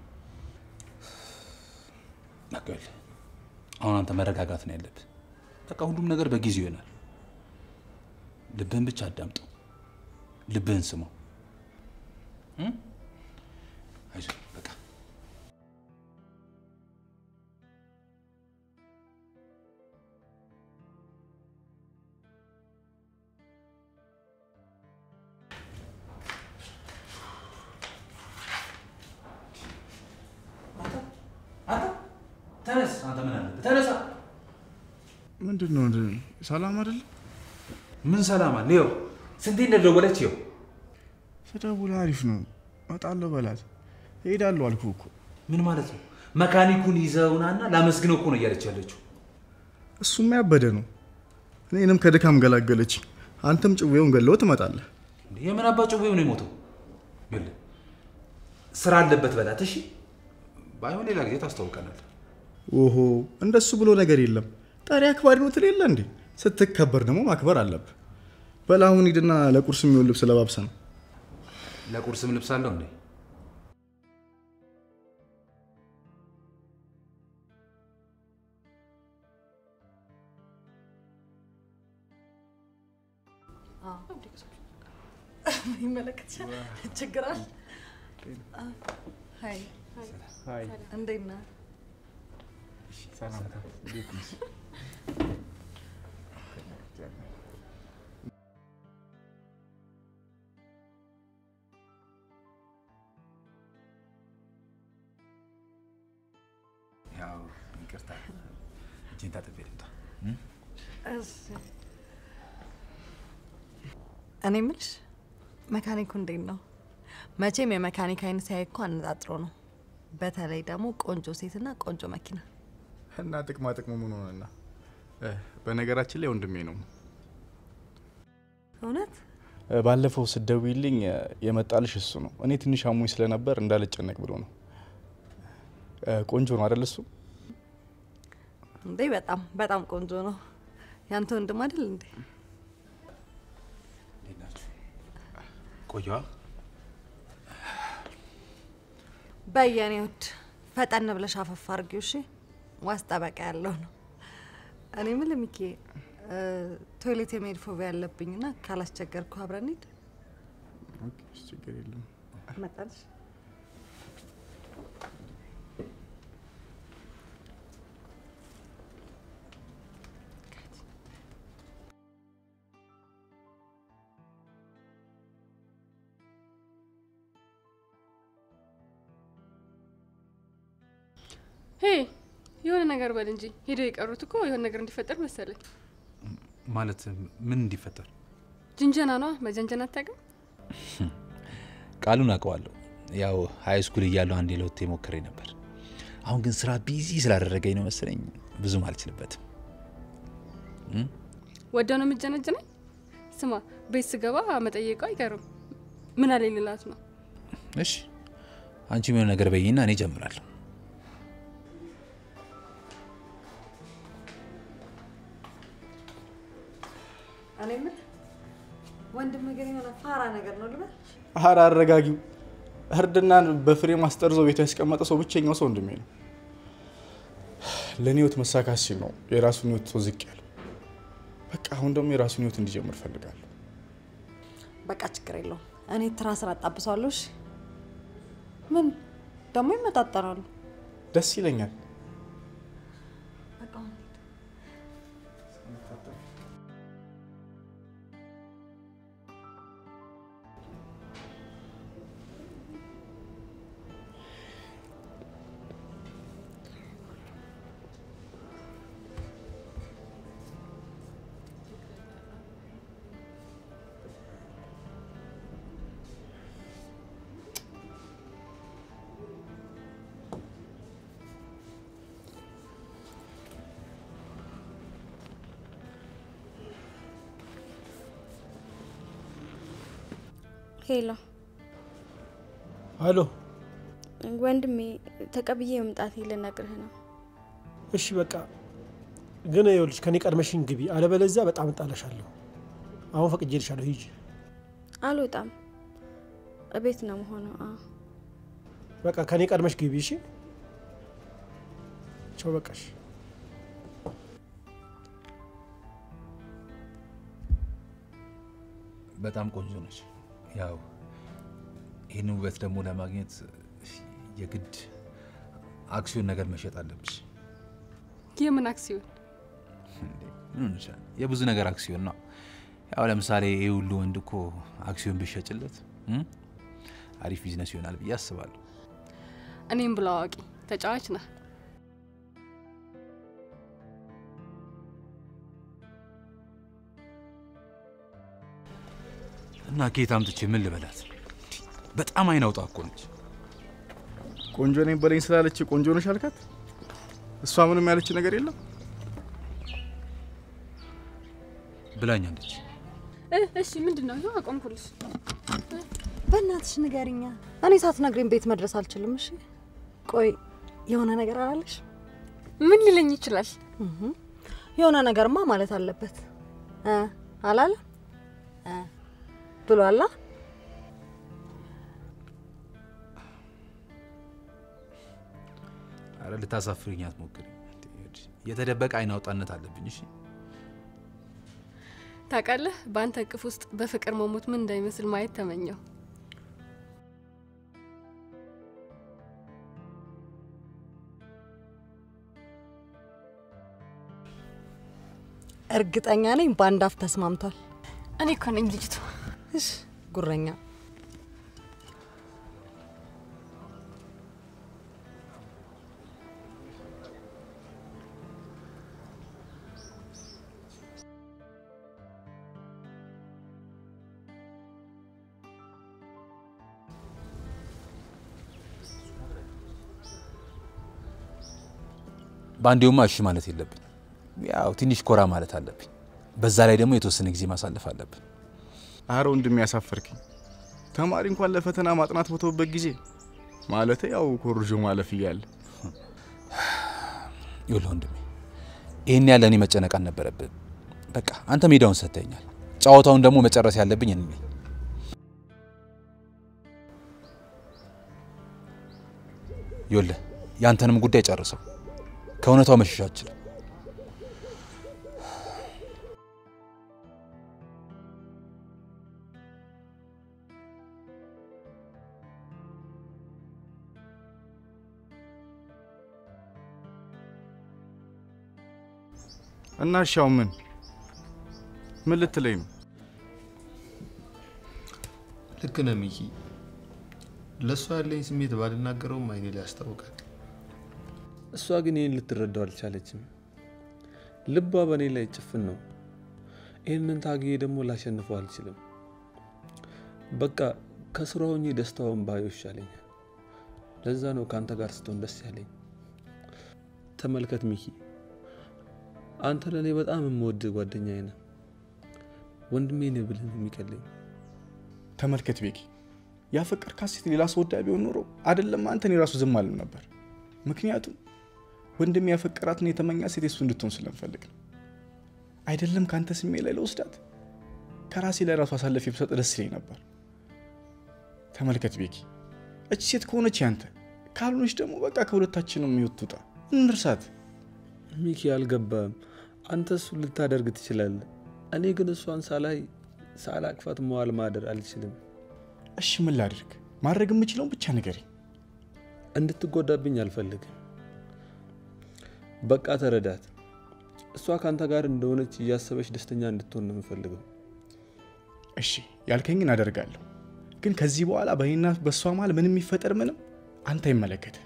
በቃ አሁን አንተ መረጋጋት ነው ያለብህ። በቃ ሁሉም ነገር በጊዜው ይሆናል። ልብህን ብቻ አዳምጠው፣ ልብህን ስማው። እም? አይዞህ በቃ ተነስ። አንተ ምን አለብህ? ተነሳ። ምንድን ነው ወንድሜ? ሰላም አይደለም? ምን ሰላም አለ? ይኸው ስንቴ እንደደወለች ይኸው ስደውል አሪፍ ነው እመጣለሁ በላት። እሄዳለሁ አልኩህ እኮ። ምን ማለት ነው? መካኒኩን ይዘውናና ላመስግነው እኮ ነው እያለች ያለችው። እሱማ ያበደ ነው። እኔንም ከድካም ገላገለች። አንተም ጭዌውን ገለው ትመጣለህ። እንዴ፣ የምን አባ ጭዌው ነው የሞተው? ይኸውልህ ስራ አለበት በላት። እሺ፣ ባይሆን ሌላ ጊዜ ታስታውቀናል። ኦሆ እንደሱ ብሎ ነገር የለም። ጠሪ አክባሪ ነው ትል የለ እንዴ? ስትከበር ደግሞ ማክበር አለብህ። በል አሁን ሂድና ለቁርስ የሚሆን ልብስ ለባብሰ ነው። ለቁርስም ልብስ አለው እንዴ? ይመለከትሻል። ችግር አለ? ሀይ እንዴት ነህ? ያው ይቅርታ፣ እጄን ታጥቤ ልምጣ። እሺ። እኔ የምልሽ መካኒኩ እንዴት ነው? መቼም የመካኒክ አይነት ሲያይ እኮ አነጣጥሮ ነው። በተለይ ደግሞ ቆንጆ ሴትና ቆንጆ መኪና። እና ጥቅማ ጥቅሙ ምን ሆነና? እ፣ በነገራችን ላይ ወንድሜ ነው። እውነት እ፣ ባለፈው ስደውይልኝ እ፣ የመጣልሽ እሱ ነው። እኔ ትንሽ አሞኝ ስለነበር እንዳልጨነቅ ብሎ ነው። እ፣ ቆንጆ ነው አይደል? እሱ እንዴ? በጣም በጣም ቆንጆ ነው። ያንተ ወንድም አይደል እንዴ? እንዴት ናችሁ? ቆየዋ በየኔ ውድ ፈጠን ብለሽ አፈፍ አድርጊው እሺ። ዋስ ጠበቃ ያለው ነው። እኔ የምልህ ሚኪ እ፣ ቶይሌት የመሄድ ፎቢያ ያለብኝና ካላስቸገርኩ አብረን ሂድ። ችግር የለም። መጣልሽ ሄ የሆነ ነገር በል እንጂ ሄደው የቀሩት እኮ የሆነ ነገር እንዲፈጠር መሰለኝ። ማለት ምን እንዲፈጠር? ጅንጀና ነዋ። መጀንጀን አታውቅም? ቃሉን አውቀዋለሁ። ያው ሀይ ስኩል እያለሁ አንዴ ለወጥ ሞክሬ ነበር። አሁን ግን ስራ ቢዚ ስላደረገኝ ነው መሰለኝ ብዙም አልችልበትም። ወደው ነው የምጀነጅነኝ። ስማ ቤት ስገባ መጠየቁ አይቀርም። ምን አለ ልላት ነው። እሺ አንቺ የሆነ ነገር በይና እኔ ጀምራለሁ። እኔ ምን ወንድም ግን የሆነ ፋራ ነገር ነው ልበል? አረ አረጋጊው። እርድናን በፍሬ ማስጠርዞ ቤቱ ያስቀመጠ ሰው ብቸኛው ሰው ወንድሜ ነው። ለእኔ ህይወት መሳካት ሲል ነው የራሱን ህይወት ሰው ዝቅ ያለው። በቃ አሁን ደግሞ የራሱን ህይወት እንዲጀምር እፈልጋለሁ። በቃ ችግር የለውም። እኔ ትራስን አጣብሰዋለሁ። እሺ ምን ደግሞ ይመጣጠራሉ። ደስ ይለኛል። በቃ አሁን ሂድ። ሄሎ አሎ፣ ወንድሜ፣ ተቀብዬ መምጣቴ ልነግርህ ነው። እሺ በቃ ግን ይኸውልሽ ከኔ ቀድመሽኝ ግቢ፣ አለበለዚያ በጣም እጣላሻለሁ። አሁን ፈቅጄልሻለሁ፣ ሂጂ። አልወጣም፣ እቤት ነው መሆኑ። አዎ በቃ ከኔ ቀድመሽ ግቢ። እሺ፣ ቻው። በቃሽ። በጣም ቆንጆ ነች። ያው ይህን ውበት ደግሞ ለማግኘት የግድ አክሲዮን ነገር መሸጥ አለብሽ። የምን አክሲዮን? እንዴ፣ ምን ሆነሻል? የብዙ ነገር አክሲዮን ነው። ያው ለምሳሌ ይህ ሁሉ ወንድ እኮ አክሲዮን ብሸጭለት እም? አሪፍ ቢዝነስ ይሆናል ብዬ አስባለሁ። እኔም ብሎ አዋቂ ተጫዋች ነህ። እና ከየት አምጥቼ ምን ልበላት? በጣም አይናውጣ እኮ ነች። ቆንጆ ነኝ በለኝ ስላለች ቆንጆ ነሽ አልካት? እሷ ምንም ያለች ነገር የለም። ብላኛለች። እ እሺ ምንድን ነው? ይኸው አቆምኩልሽ። በእናትሽ ንገሪኛ። እኔ ሳትነግሪኝ ቤት መድረስ አልችልም። እሺ ቆይ የሆነ ነገር አላለሽ? ምን ሊለኝ ይችላል? እህ፣ የሆነ ነገርማ ማለት አለበት እ አላለ እ ብሏላ። አረ ልታሳፍሪኝ አትሞክሪ። የተደበቀ አይናውጣነት አለብኝ። እሺ ታውቃለህ፣ በአንተ እቅፍ ውስጥ በፍቅር መሞት ምን እንዳይመስል ማየት ተመኘው። እርግጠኛ ነኝ በአንድ አፍ ተስማምቷል። እኔ እኮ ነኝ ልጅቱ። እሺ ጉረኛ በአንዴውማ እሺ ማለት የለብኝ። ያው ትንሽ ኮራ ማለት አለብኝ። በዛ ላይ ደግሞ የተወሰነ ጊዜ ማሳለፍ አለብን። አረ ወንድሜ ያሳፈርክኝ። ተማሪ እንኳን ለፈተና ማጥናት በተውበት ጊዜ ማለት ያው ኮርጆ ማለፍ እያለ ይኸውልህ ወንድሜ ይህን ያለ እኔ መጨነቅ አልነበረብን። በቃ አንተ ሜዳውን ሰጥተኛል። ጨዋታውን ደግሞ መጨረስ ያለብኝ እኔ ነኝ። ይኸውልህ ያንተንም ጉዳይ ጨርሰው ከእውነታው መሸሽ አልችልም። እና እሻው ምን ምን ልትለኝ ነው? ልክ ነህ ሚኪ። ለእሷ ያለኝ ስሜት ባልናገረውም አይኔ ላይ ያስታውቃል። እሷ ግን ይህን ልትረዳው አልቻለችም። ልቧ በእኔ ላይ ጭፍን ነው። ይህንን ታግዬ ደግሞ ላሸንፈው አልችልም። በቃ ከስራ ሆኜ ደስታውን ባየው ይሻለኛል። ለዛ ነው ከአንተ ጋር ስትሆን ደስ ያለኝ። ተመልከት ሚኪ፣ አንተ ለእኔ በጣም የምወድ ጓደኛዬ ነህ። ወንድሜ ነህ ብልህ ነው የሚቀለኝ። ተመልከት ቤኪ፣ ያፈቀርካት ሴት ሌላ ሰው ወዳ ቢሆን ኖሮ አይደለም አንተን የራሱ ዝም አልም ነበር። ምክንያቱም ወንድሜ ያፈቀራትን የተመኛ ሴት የሱ እንድትሆን ስለምፈልግ ነው። አይደለም ከአንተ ስሜ ላይ ለወስዳት ከራሴ ላይ ራሱ አሳልፌ ብሰጥ ደስ ይለኝ ነበር። ተመልከት ቤኪ፣ እቺ ሴት ከሆነች ያንተ ካልሆነች ደግሞ በቃ ከሁለታችንም ህይወት ትውጣ፣ እንርሳት። ሚኪ አልገባም። አንተ እሱን ልታደርግ ትችላለህ። እኔ ግን እሷን ሳላይ ሳላቅፋት መዋል ማደር አልችልም። እሺ ምን ላድርግ? ማድረግ የምችለውን ብቻ ንገረኝ። እንድትጎዳብኝ አልፈልግም። በቃ ተረዳት። እሷ ከአንተ ጋር እንደሆነች እያሰበች ደስተኛ እንድትሆን ነው የምፈልገው። እሺ ያልከኝን አደርጋለሁ። ግን ከዚህ በኋላ በእኔና በእሷ መሀል ምንም የሚፈጠር ምንም አንተ አይመለከተ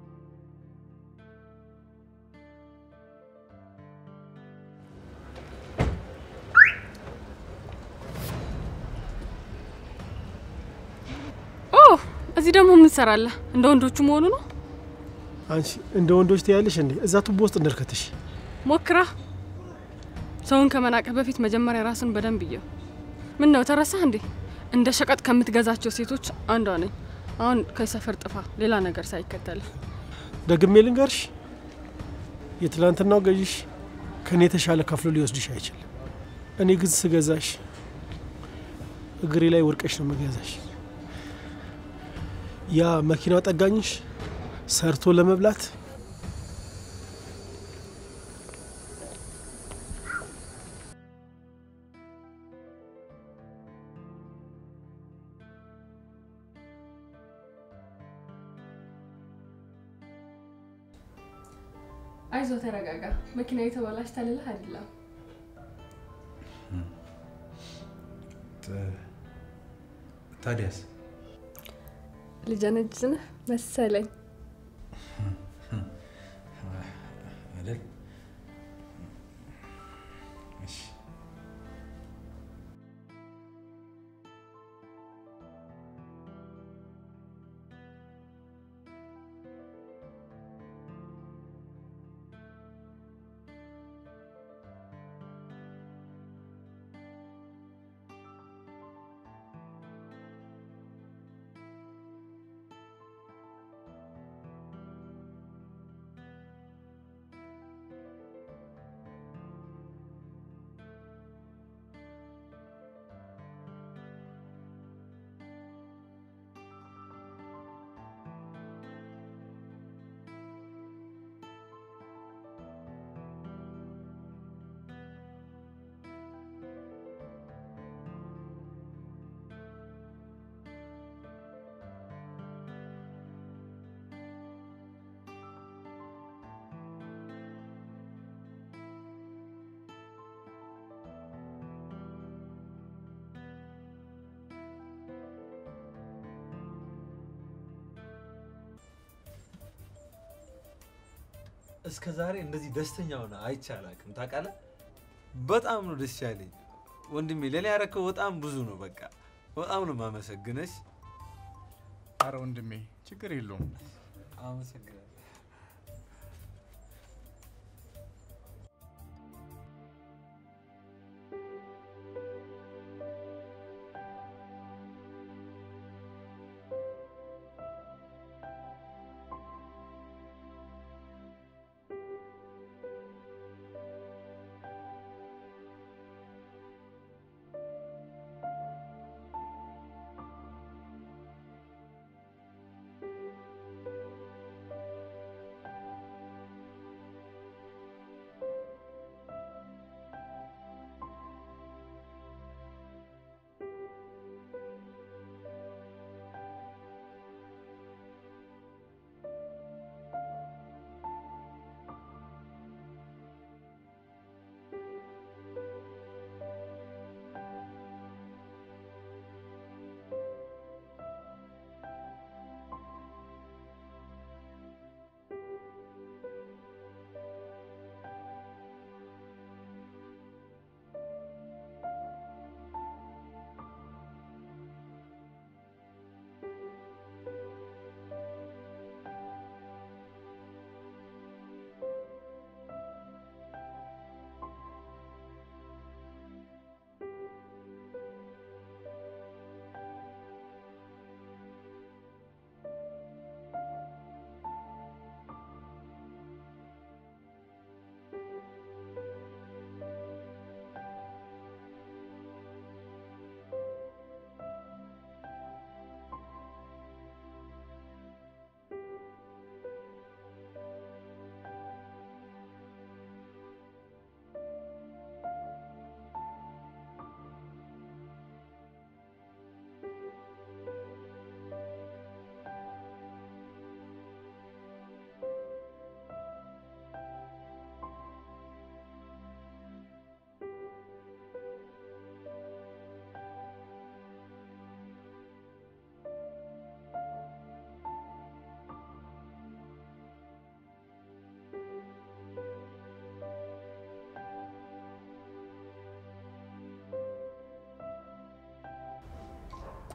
ኦ እዚህ ደግሞ ምን ትሰራለህ? እንደ ወንዶቹ መሆኑ ነው? አንቺ እንደ ወንዶች ትያለሽ እንዴ? እዛ ቱቦ ውስጥ እንደርከትሽ ሞክራ። ሰውን ከመናቅህ በፊት መጀመሪያ ራስን በደንብ እየው። ምን ነው ተረሳህ እንዴ? እንደ ሸቀጥ ከምትገዛቸው ሴቶች አንዷ ነኝ። አሁን ከሰፈር ጥፋ፣ ሌላ ነገር ሳይከተልህ። ደግሜ ልንገርሽ፣ የትላንትናው ገዥሽ ከእኔ የተሻለ ከፍሎ ሊወስድሽ አይችልም። እኔ ግን ስገዛሽ እግሬ ላይ ወርቀሽ ነው መገዛሽ። ያ መኪናው ጠጋኝሽ ሰርቶ ለመብላት አይዞ ተረጋጋ። መኪና የተበላሽ ታልልህ አይደለም። ታዲያስ ልጀነጅንህ መሰለኝ። አይደል? እሺ እስከ ዛሬ እንደዚህ ደስተኛ ሆነ አይቼ አላውቅም። ታውቃለህ፣ በጣም ነው ደስ ያለኝ ወንድሜ። ለእኔ ያረከው በጣም ብዙ ነው። በቃ በጣም ነው ማመሰግነሽ። አረ ወንድሜ ችግር የለውም። አመሰግናለሁ።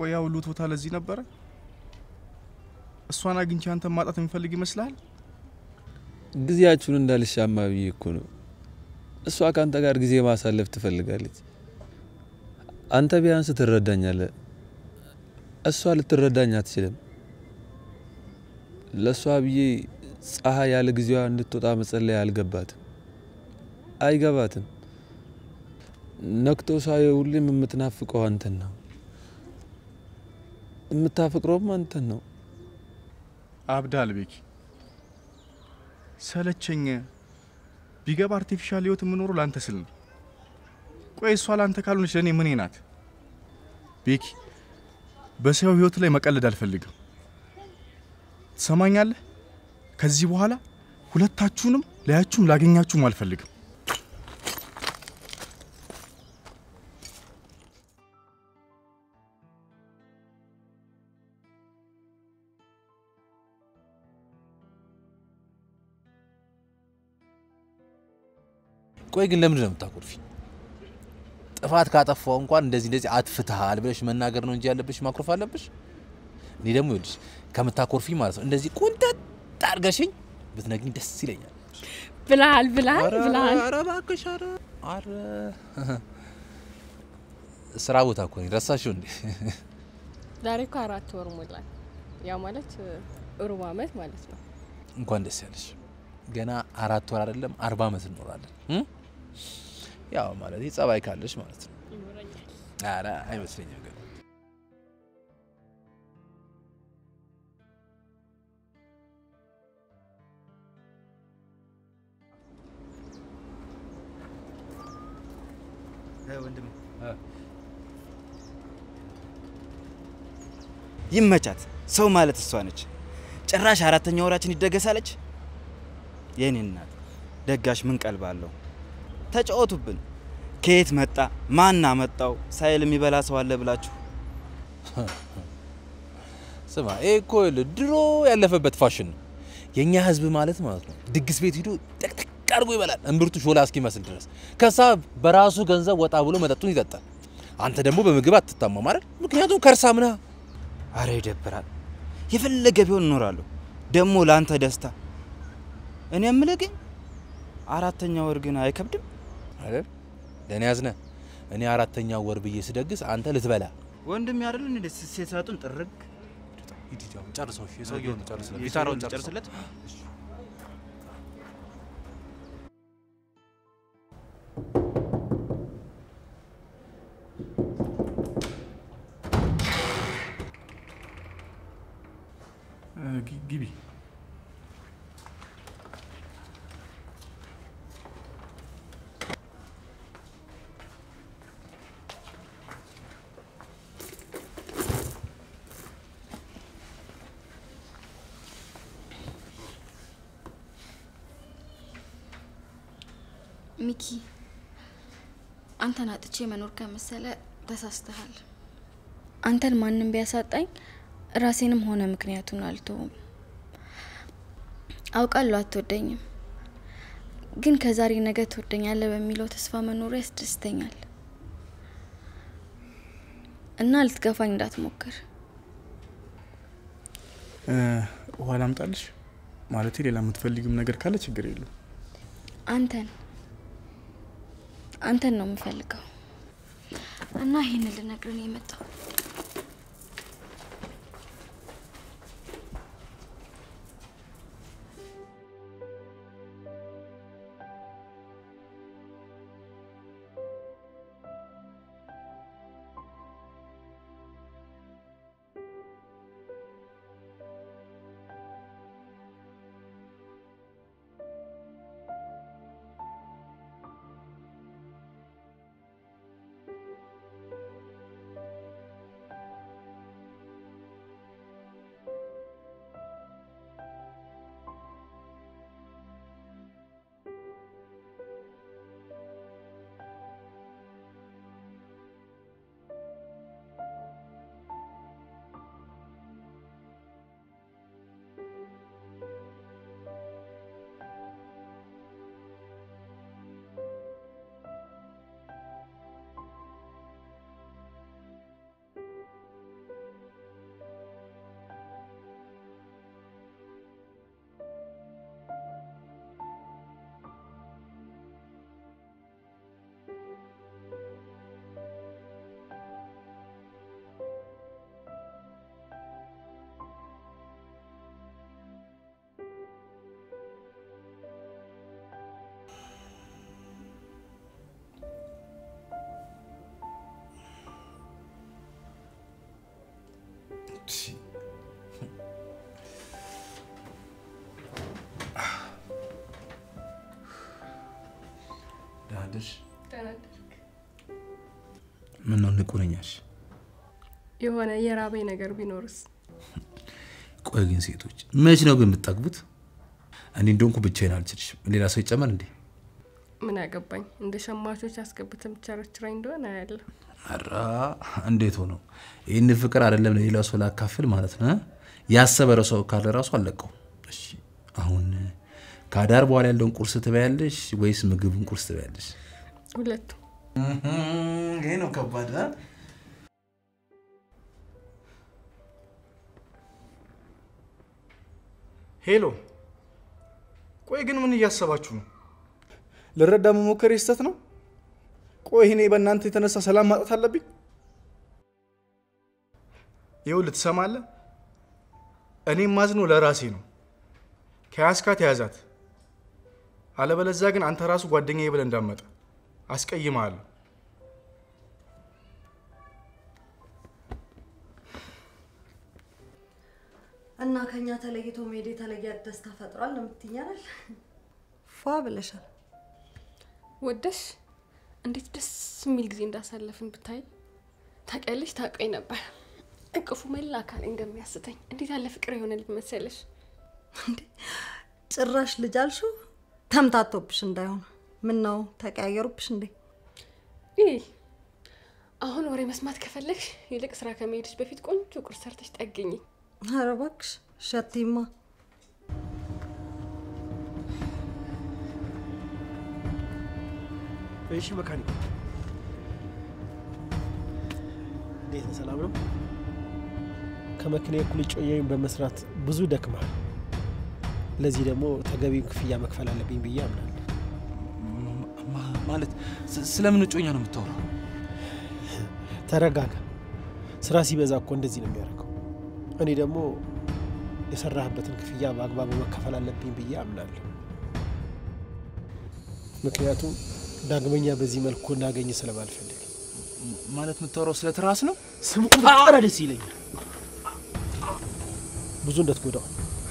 ቆይ ያ ሁሉ ቶታ ለዚህ ነበረ? እሷን አግኝቼ አንተን ማጣት የሚፈልግ ይመስልሃል? ጊዜያችሁን እንዳልሻማ ብዬ እኮ ነው። እሷ ከአንተ ጋር ጊዜ ማሳለፍ ትፈልጋለች። አንተ ቢያንስ ትረዳኛለህ። እሷ ልትረዳኝ አትችልም። ለእሷ ብዬ ፀሐይ ያለ ጊዜዋ እንድትወጣ መጸለይ አልገባትም፣ አይገባትም። ነክቶ ሳየው ሁሌም የምትናፍቀው አንተን ነው፣ የምታፈቅረውም አንተን ነው። አብዳል ቤኪ፣ ሰለቸኝ። ቢገባ አርቲፊሻል ህይወት የምኖረው ለአንተ ስል ነው። ቆይ እሷ ለአንተ ካልሆነች ለእኔ ምኔ ናት? ቤኪ፣ በሰው ህይወት ላይ መቀለድ አልፈልግም። ትሰማኛለህ? ከዚህ በኋላ ሁለታችሁንም ላያችሁም ላገኛችሁም አልፈልግም። ቆይ ግን ለምንድን ነው የምታኮርፊ? ጥፋት ካጠፋው እንኳን እንደዚህ እንደዚህ አጥፍተሃል ብለሽ መናገር ነው እንጂ ያለብሽ ማኩረፍ አለብሽ? እኔ ደግሞ ይኸውልሽ ከምታኮርፊ ማለት ነው እንደዚህ ቁንጠጥ አድርገሽኝ ብትነግኝ ደስ ይለኛል። ብልሃል ብልሃል ብልሃል። ኧረ እባክሽ ኧረ ኧረ ስራ ቦታ እኮ ነኝ ረሳሽው እንዴ? ዛሬ እኮ አራት ወር ሞላል። ያ ማለት ሩብ አመት ማለት ነው። እንኳን ደስ ያለሽ። ገና አራት ወር አይደለም አርባ አመት እንኖራለን። እ? ያው ማለት ጸባይ ካለሽ ማለት ነው። ኧረ አይመስለኝም ግን ወንድም ይመቻት። ሰው ማለት እሷ ነች። ጭራሽ አራተኛ ወራችን ይደገሳለች። የኔ እናት ደጋሽ ምን ቀልብ አለው? ተጫወቱብን። ከየት መጣ ማን አመጣው ሳይል የሚበላ ሰው አለ ብላችሁ ስማ፣ ይሄ እኮ ይኸውልህ ድሮ ያለፈበት ፋሽን ነው። የእኛ ህዝብ ማለት ማለት ነው ድግስ ቤት ሂዶ ጠቅጠቅ አድርጎ ይበላል እምብርቱ ሾላ እስኪመስል ድረስ። ከዛ በራሱ ገንዘብ ወጣ ብሎ መጠጡን ይጠጣል። አንተ ደግሞ በምግብ አትታማ ማለት ምክንያቱም ከርሳም ነህ። አረ ይደብራል። የፈለገ ቢሆን እኖራለሁ። ደግሞ ለአንተ ደስታ እኔ የምልህ ግን አራተኛ ወር ግን አይከብድም አይደል? ለእኔ ያዝነ እኔ አራተኛ ወር ብዬ ስደግስ አንተ ልትበላ ወንድም ያደል እንደ ሴሳጡን ጥርግ ጨርሰው የሰውየውን ጨርስለት የሰውየውን ጊታራውን ጨርስለት። ግቢ። ሚኪ አንተን አጥቼ መኖር ከመሰለ ተሳስተሃል። አንተን ማንም ቢያሳጣኝ ራሴንም ሆነ ምክንያቱን አልተውም። አውቃለሁ አትወደኝም፣ ግን ከዛሬ ነገ ትወደኛለህ በሚለው ተስፋ መኖሩ ያስደስተኛል እና ልትገፋኝ እንዳትሞክር። ውሃ ላምጣልሽ? ማለቴ ሌላ የምትፈልጊም ነገር ካለ ችግር የለው። አንተን አንተን ነው የምፈልገው እና ይህን ልነግርህ ነው የመጣው። ዳድሽ ምን ነው ንቁረኛሽ? የሆነ የራበኝ ነገር ቢኖርስ? ቆይ ግን ሴቶች መች ነው ግን የምትጠግቡት? እኔ እንደሆንኩ ብቻዬን አልችልሽም። ሌላ ሰው ይጨመር እንዴ? ምን አገባኝ? እንደ ሸማቾች አስገብተ የምትቸረችረኝ እንደሆነ አያለሁ። ኧረ እንዴት ሆኖ ይህን ፍቅር አይደለም ለሌላ ሰው ላካፍል ማለት ነው። ያሰበረ ሰው ካለ ራሱ አለቀው። እሺ አሁን ከአዳር በኋላ ያለውን ቁርስ ትበያለሽ ወይስ ምግቡን ቁርስ ትበያለሽ? ሁለቱ ይሄ ነው ከባድ። ሄሎ፣ ቆይ ግን ምን እያሰባችሁ ነው? ልረዳ መሞከር ስህተት ነው? ቆይ እኔ በእናንተ የተነሳ ሰላም ማጣት አለብኝ? ይኸውልህ ትሰማለህ? እኔ ማዝነው ለራሴ ነው። ከያዝካት ያዛት፣ አለበለዚያ ግን አንተ ራሱ ጓደኛዬ ብለህ እንዳመጣ አስቀይምሃለሁ። እና ከኛ ተለይቶ መሄድ የተለየ ደስታ ፈጥሯል ነው የምትይኛል? ፏ ብለሻል። ወደሽ እንዴት ደስ የሚል ጊዜ እንዳሳለፍን ብታይ። ታውቂያለሽ፣ ታውቀኝ ነበር እቅፉ መላ አካል እንደሚያስተኝ እንዴት ያለ ፍቅር የሆነ ልጅ መሰለሽ። ጭራሽ ልጅ አልሽው? ተምታቶብሽ እንዳይሆን። ምን ነው ተቀያየሩብሽ እንዴ? ይህ አሁን ወሬ መስማት ከፈለግሽ ይልቅ ስራ ከመሄድሽ በፊት ቆንጆ ቁርስ ሰርተሽ ጠግኝ። ኧረ እባክሽ ሸቲማ እሺ መካኒክ፣ እንዴት ነው? ሰላም ነው? ከመኪና እኩል ጮያዩን በመስራት ብዙ ደክማል። ለዚህ ደግሞ ተገቢውን ክፍያ መክፈል አለብኝ ብዬ አምናለሁ። ማለት ስለምን እጮኛ ነው የምታወራው? ተረጋጋ። ስራ ሲበዛ እኮ እንደዚህ ነው የሚያደርገው። እኔ ደግሞ የሰራህበትን ክፍያ በአግባቡ መከፈል አለብኝ ብዬ አምናለሁ። ምክንያቱም ዳግመኛ በዚህ መልኩ እንዳገኝ ስለማልፈልግ። ማለት የምታወራው ስለ ትራስ ነው? ስሙ ቁጥር ደስ ይለኛል። ብዙ እንደትጎዳው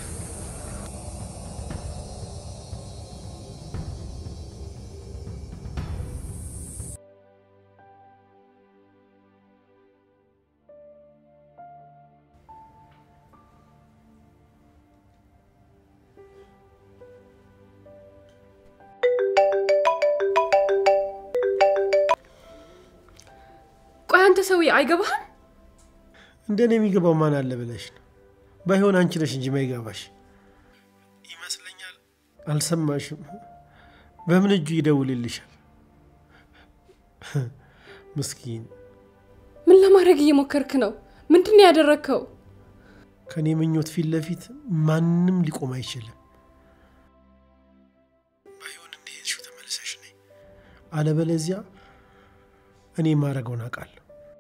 ቆይ አንተ ሰውዬ አይገባህም? እንደኔ የሚገባው ማን አለ ብለሽ ነው? ባይሆን አንቺ ነሽ እንጂ ማይገባሽ ይመስለኛል። አልሰማሽም? በምን እጁ ይደውልልሻል? ምስኪን። ምን ለማድረግ እየሞከርክ ነው? ምንድን ነው ያደረግከው? ከእኔ ምኞት ፊት ለፊት ማንም ሊቆም አይችልም። ባይሆን እንደሄድሽው ተመልሰሽ ነይ፣ አለበለዚያ እኔ የማደርገውን አውቃለሁ።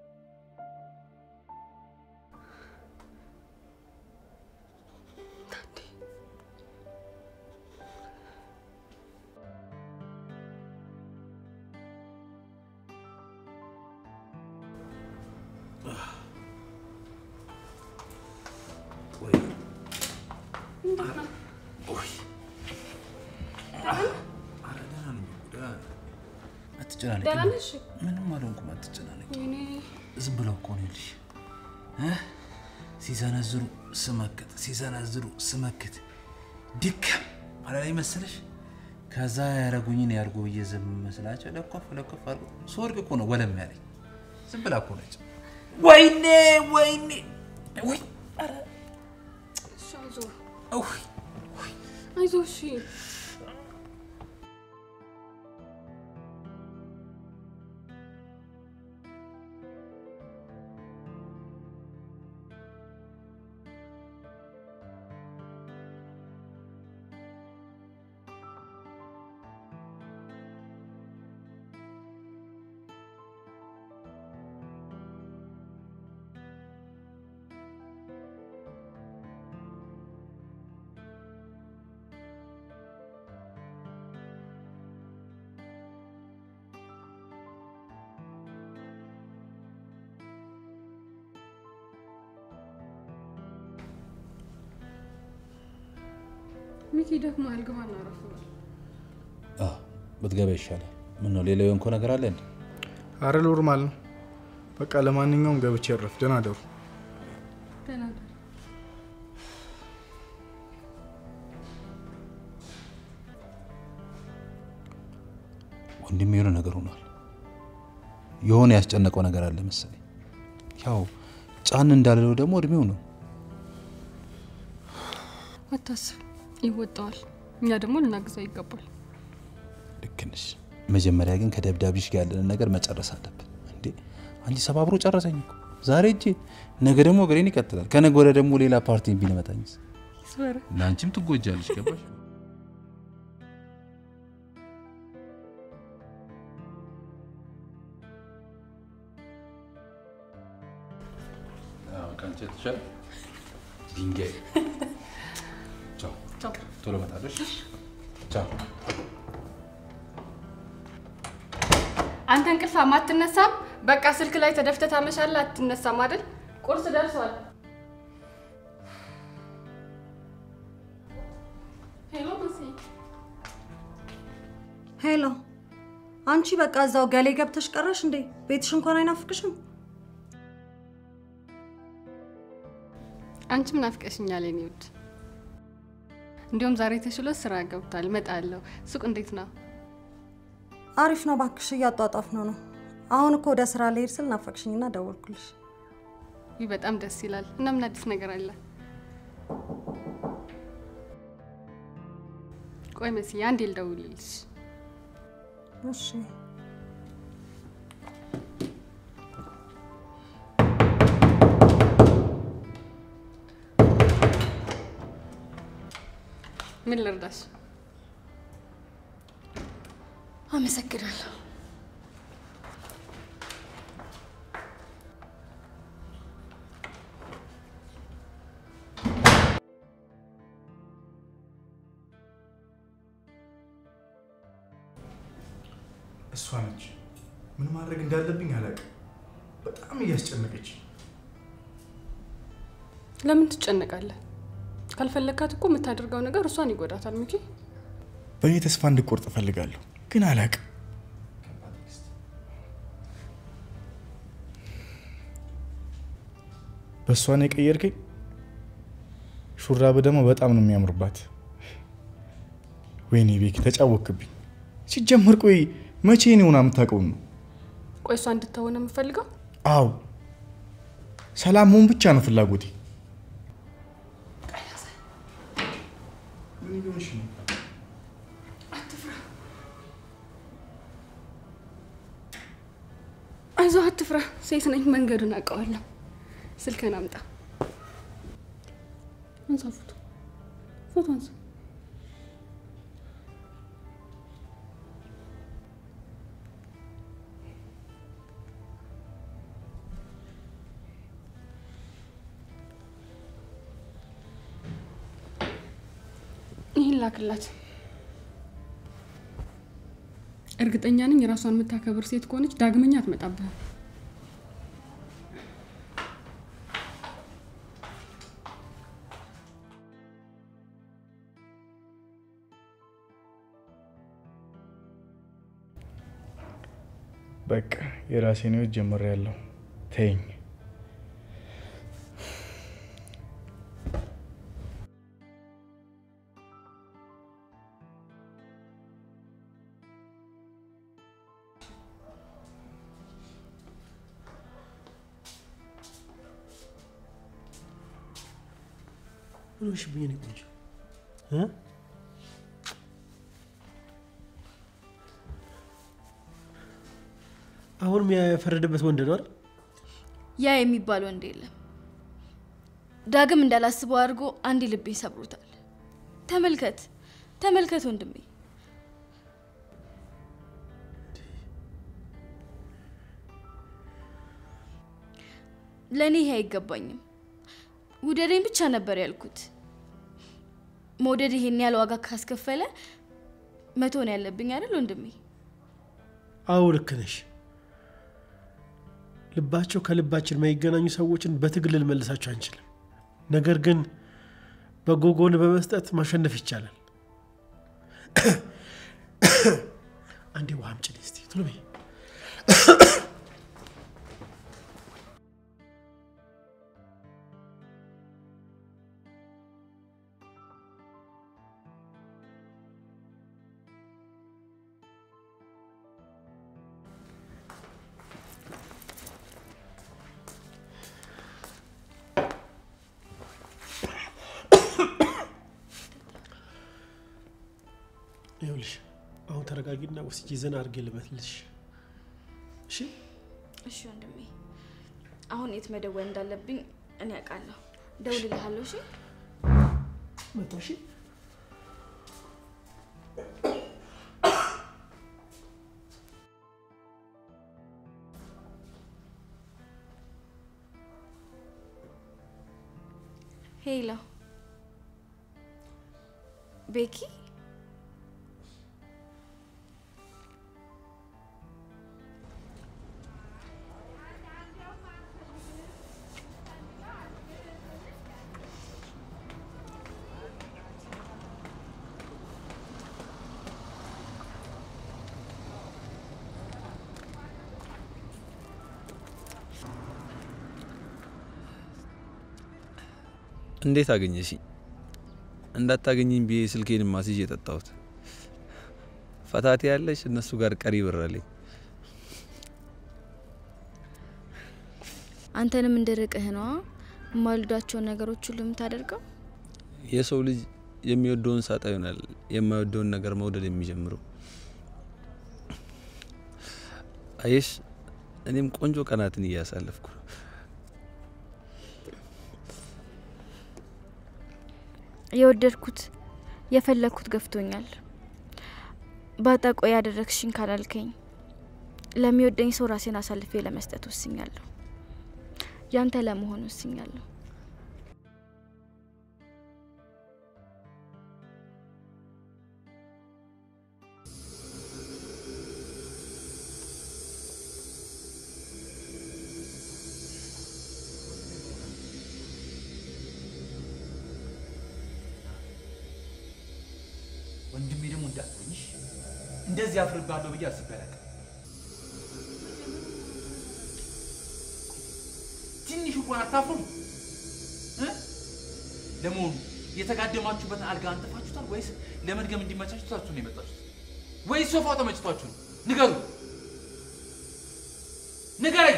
አትጨናነቂ። ደህና ነሽ? ምንም አልሆንኩም፣ አትጨናነቂ። ወይኔ ዝም ብለው እኮ ነው ልሽ ሲዘነዝሩ ስመክት ሲዘነዝሩ ስመክት ድከም አላላይ መሰለሽ። ከዛ ያረጉኝን ያርጉ ብዬ ዝም መስላቸው ለኮፍ ለኮፍ አድርጎ ስወድቅ እኮ ነው ወለም ያለኝ። ዝም ብላ እኮ ነች። ወይኔ ወይኔ ወይ ኧረ እሺ፣ አይዞህ ውይ አይዞህ። እሺ ሚኪ ደግሞ አልገባ እናረፍ አዎ፣ ብትገባ ይሻላል። ምን ነው ሌላ የሆንከው ነገር አለ እንዴ? አረ ኖርማል ነው። በቃ ለማንኛውም ገብቼ እረፍ። ደህና ደሩ። ደህና ደር። ወንድም የሆነ ነገር ሆኗል። የሆነ ያስጨነቀው ነገር አለ መሰለኝ። ያው ጫን እንዳልለው ደግሞ እድሜው ነው። አታስብ፣ ይወጣዋል። እኛ ደግሞ ልናግዛው ይገባል። ልክ ነሽ። መጀመሪያ ግን ከደብዳቤሽ ጋር ያለንን ነገር መጨረስ አለብን። እንዴ አንቺ ሰባብሮ ጨረሰኝ እኮ ዛሬ እጄ፣ ነገ ደግሞ እግሬን ይቀጥላል። ከነገ ወዲያ ደግሞ ሌላ ፓርቲ ቢመጣኝስ? ስበረ ለአንቺም ትጎጃለሽ። ገባሽ? ከአንቺ የተሻለ ድንጋይ። ቻው፣ ቻው። ቶሎ እመጣለሁ። እሺ? ቻው። አንተ እንቅልፍ አትነሳም? በቃ ስልክ ላይ ተደፍተህ ታመሻለህ። አትነሳም አይደል? ቁርስ ደርሷል። ሄሎ መሲ፣ ሄሎ፣ አንቺ በቃ እዛው ገሌ ገብተሽ ቀረሽ እንዴ? ቤትሽ እንኳን አይናፍቅሽም? አንቺም ናፍቀሽኛል የኔ ውድ። እንዲሁም ዛሬ ተሽሎ ስራ ገብቷል። እመጣለሁ። ሱቅ እንዴት ነው? አሪፍ ነው ባክሽ፣ እያጧጧፍ ነው ነው። አሁን እኮ ወደ ስራ ልሄድ ስል ናፈቅሽኝና ደወልኩልሽ። ይህ በጣም ደስ ይላል። እና ምን አዲስ ነገር አለ? ቆይ መሲ፣ አንዴ ልደውልልሽ። እሺ ምን ልርዳሽ? አመሰግናለሁ። እሷ ነች። ምን ማድረግ እንዳለብኝ አላውቅም። በጣም እያስጨነቀች ለምን ትጨነቃለህ? ካልፈለግካት እኮ የምታደርገው ነገር እሷን ይጎዳታል። ሚኪ በእኔ ተስፋ እንድቆርጥ እፈልጋለሁ፣ ግን አላውቅም። በእሷ ነው የቀየርከኝ። ሹራብ ደግሞ በጣም ነው የሚያምርባት። ወይኔ ቤኪ ተጫወክብኝ። ሲጀመር ቆይ መቼ ነው ሆና የምታውቀውን ነው? ቆይ እሷ እንድትሆን ነው የምፈልገው። አዎ ሰላም መሆን ብቻ ነው ፍላጎቴ። ምን እየሆንሽ ነው? አይዞህ፣ አትፍራ። ሴት ነኝ፣ መንገዱን አውቀዋለሁ። ስልክህን አምጣ። አንሳ ፎቶ ፎቶ አንሳ። ይህን ላክላት። እርግጠኛ ነኝ የራሷን የምታከብር ሴት ከሆነች ዳግመኛ አትመጣብህም። በቃ የራሴን ህይወት ጀምሬያለሁ። ተይኝ። ምን ሆንሽብኝ? እኔ ቆንጆ እ? አሁንም ያ የፈረደበት ወንድ ነው አይደል? ያ የሚባል ወንድ የለም። ዳግም እንዳላስበው አድርጎ አንድ ልቤ ሰብሮታል። ተመልከት ተመልከት ወንድሜ፣ ለእኔ ይሄ አይገባኝም። ውደደኝ ብቻ ነበር ያልኩት። መውደድ ይሄን ያህል ዋጋ ካስከፈለ መቶ ነው ያለብኝ አይደል ወንድሜ? አዎ ልክ ነሽ። ልባቸው ከልባችን የማይገናኙ ሰዎችን በትግል ልንመልሳቸው አንችልም። ነገር ግን በጎ ጎን በመስጠት ማሸነፍ ይቻላል። አንዴ ውሃ አምጪልኝ እስቲ ቶሎ በይ። ይኸውልሽ አሁን ተረጋጊና ወስጄ ዘና አድርጌ ልበትልሽ። እሺ እሺ ወንድሜ፣ አሁን የት መደወል እንዳለብኝ እኔ አውቃለሁ። ደውልልሃለሁ። እሺ መጣ። እሺ ሄሎ ቤኪ፣ እንዴት አገኘሽ? እንዳታገኘኝ ብዬ ስልኬን ማስይዤ የጠጣሁት ፈታቴ ያለሽ እነሱ ጋር ቀሪ ብራለኝ። አንተንም እንድርቅህ ነዋ የማልወዳቸውን ነገሮች ሁሉ የምታደርገው። የሰው ልጅ የሚወደውን ሳጣ ይሆናል የማይወደውን ነገር መውደድ የሚጀምረው። አየሽ፣ እኔም ቆንጆ ቀናትን እያሳለፍኩ ነው። የወደድኩት የፈለግኩት ገፍቶኛል። ባጣ ቆይ ያደረግሽኝ ካላልከኝ ለሚወደኝ ሰው ራሴን አሳልፌ ለመስጠት ወስኛለሁ። ያንተ ለመሆን ወስኛለሁ። ወንድሜ ደግሞ እንዳትሆኝሽ እንደዚህ አፍርባለሁ ብዬ አስቤ አላውቅም። ትንሽ እንኳን አታፍሩም እ? ለመሆኑ የተጋደማችሁበትን አልጋ አንጥፋችሁታል ወይስ ለመድገም እንዲመቻችሁ ታችሁ ነው የመጣችሁት? ወይስ ሶፋው ተመችቷችሁ ነው? ንገሩ፣ ንገረኝ።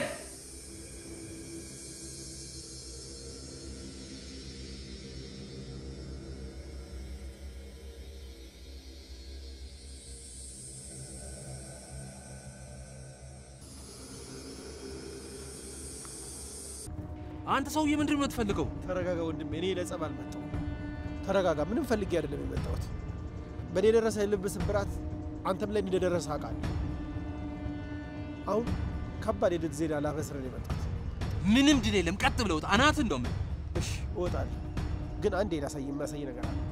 አንተ ሰውዬ ምንድን ነው የምትፈልገው? ተረጋጋ ወንድሜ፣ እኔ ለጸብ አልመጣሁም። ተረጋጋ። ምንም ፈልጌ አይደለም የመጣሁት። በእኔ የደረሰ የልብ ስብራት አንተም ላይ እንደደረሰ አውቃለሁ። አሁን ከባድ የድል ዜና ላበስር ነው የመጣሁት። ምንም ድል የለም። ቀጥ ብለውት አናት እንደውም እሺ እወጣለሁ፣ ግን አንዴ ላሳይ የሚያሳይ ነገር አለ።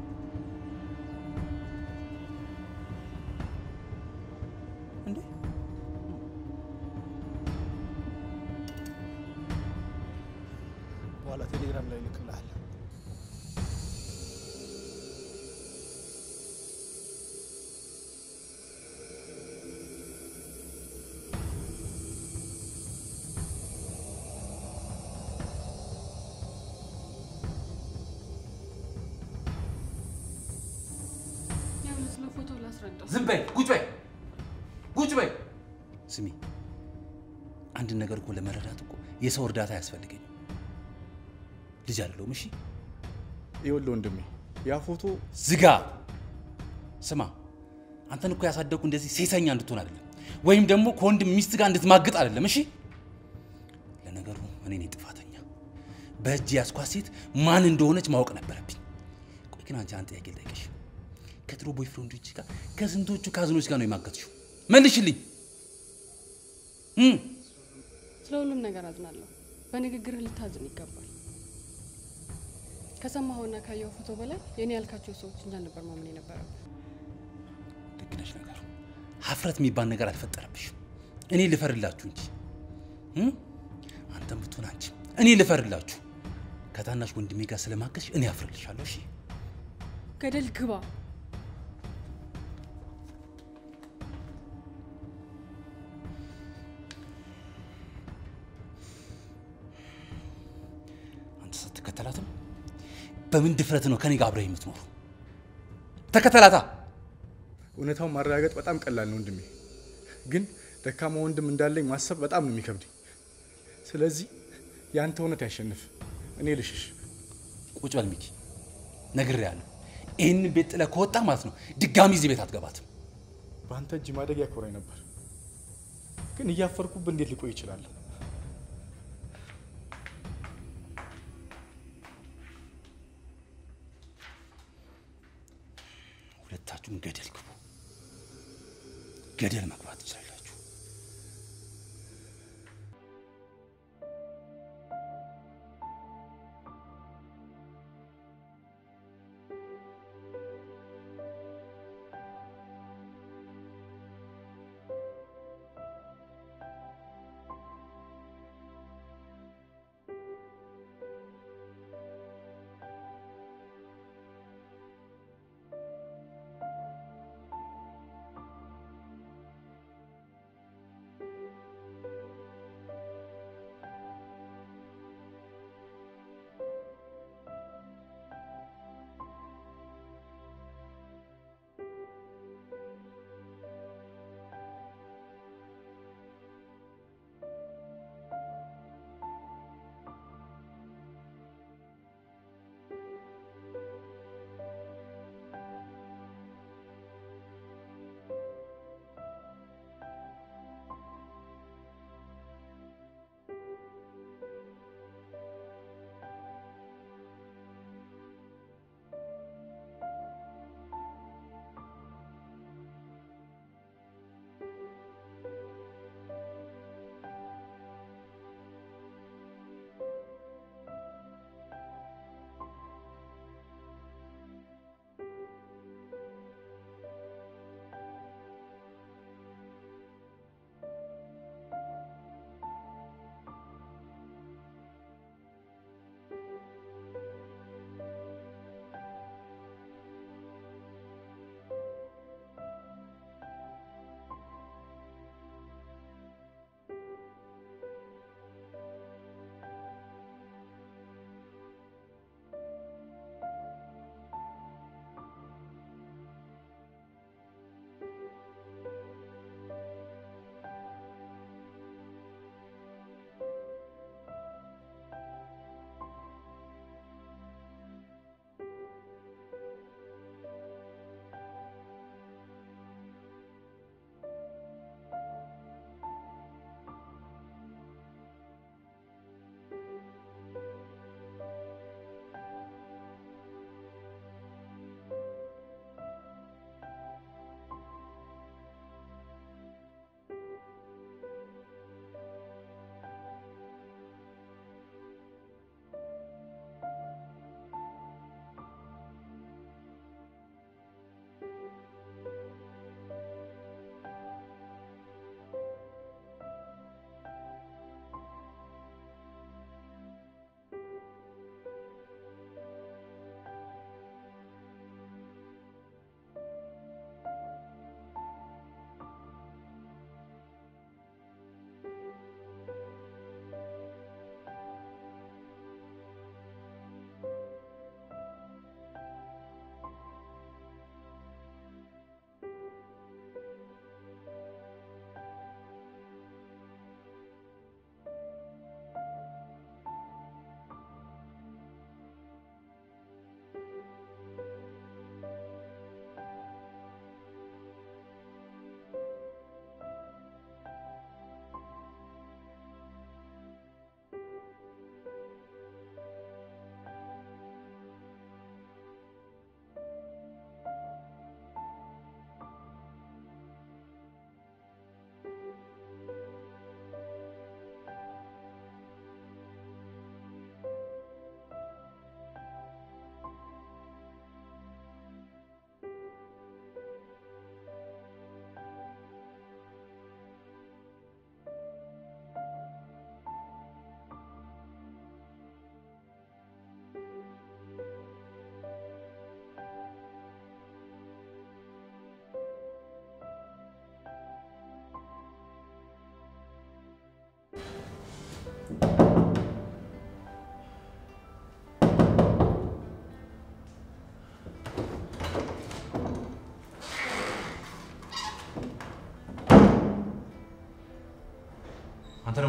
እንዴ በኋላ ቴሌግራም ላይ እልክልሃለሁ። ያው ስለ ፎቶ ላስረዳው። ዝም በይ፣ ቁጭ በይ፣ ቁጭ በይ። ስሚ፣ አንድ ነገር እኮ ለመረዳት እኮ የሰው እርዳታ አያስፈልገኝም። ልጅ አይደለሁም። እሺ ይኸውልህ ወንድሜ ያ ፎቶ ዝጋ። ስማ፣ አንተን እኮ ያሳደግኩ እንደዚህ ሴሰኛ እንድትሆን አይደለም፣ ወይም ደግሞ ከወንድም ሚስት ጋር እንድትማግጥ አይደለም። እሺ ለነገሩ እኔ ነኝ ጥፋተኛ። በእጅ ያስኳት ሴት ማን እንደሆነች ማወቅ ነበረብኝ። ቆይ ግን አንቺ አንድ ጥያቄ ልጠይቅሽ። ከድሮ ቦይፍሬንዶች ጋር ከስንቶቹ ካዝኖች ጋር ነው የማገጥሽው? መልሽልኝ። እም ስለ ሁሉም ነገር አዝናለሁ። በንግግርህ ልታዝን ይገባል። ከሰማኸውና ካየው ፎቶ በላይ የኔ ያልካቸው ሰዎች እንዳልነበር ማመን የነበረብህ። ልክ ነሽ። ነገሩ ሀፍረት የሚባል ነገር አልፈጠረብሽም። እኔ ልፈርላችሁ እንጂ እም? አንተም ብትሆን አንቺ እኔ ልፈርላችሁ። ከታናሽ ወንድሜ ጋር ስለማገዝሽ እኔ አፍርልሻለሁ። እሺ ገደል ግባ። አትከተላትም? በምን ድፍረት ነው ከኔ ጋር አብረህ የምትኖሩ? ተከተላታ። እውነታውን ማረጋገጥ በጣም ቀላል ነው ወንድሜ፣ ግን ደካማ ወንድም እንዳለኝ ማሰብ በጣም ነው የሚከብደኝ። ስለዚህ የአንተ እውነት ያሸንፍ፣ እኔ ልሽሽ። ቁጭ በል ሚኪ፣ ነግሬሃለሁ። ይህንን ቤት ጥለህ ከወጣ ማለት ነው ድጋሚ እዚህ ቤት አትገባትም። በአንተ እጅ ማደግ ያኮራኝ ነበር፣ ግን እያፈርኩብህ እንዴት ሊቆይ ይችላለሁ? ሁለታችሁም ገደል ግቡ። ገደል መግባት ትችላላችሁ።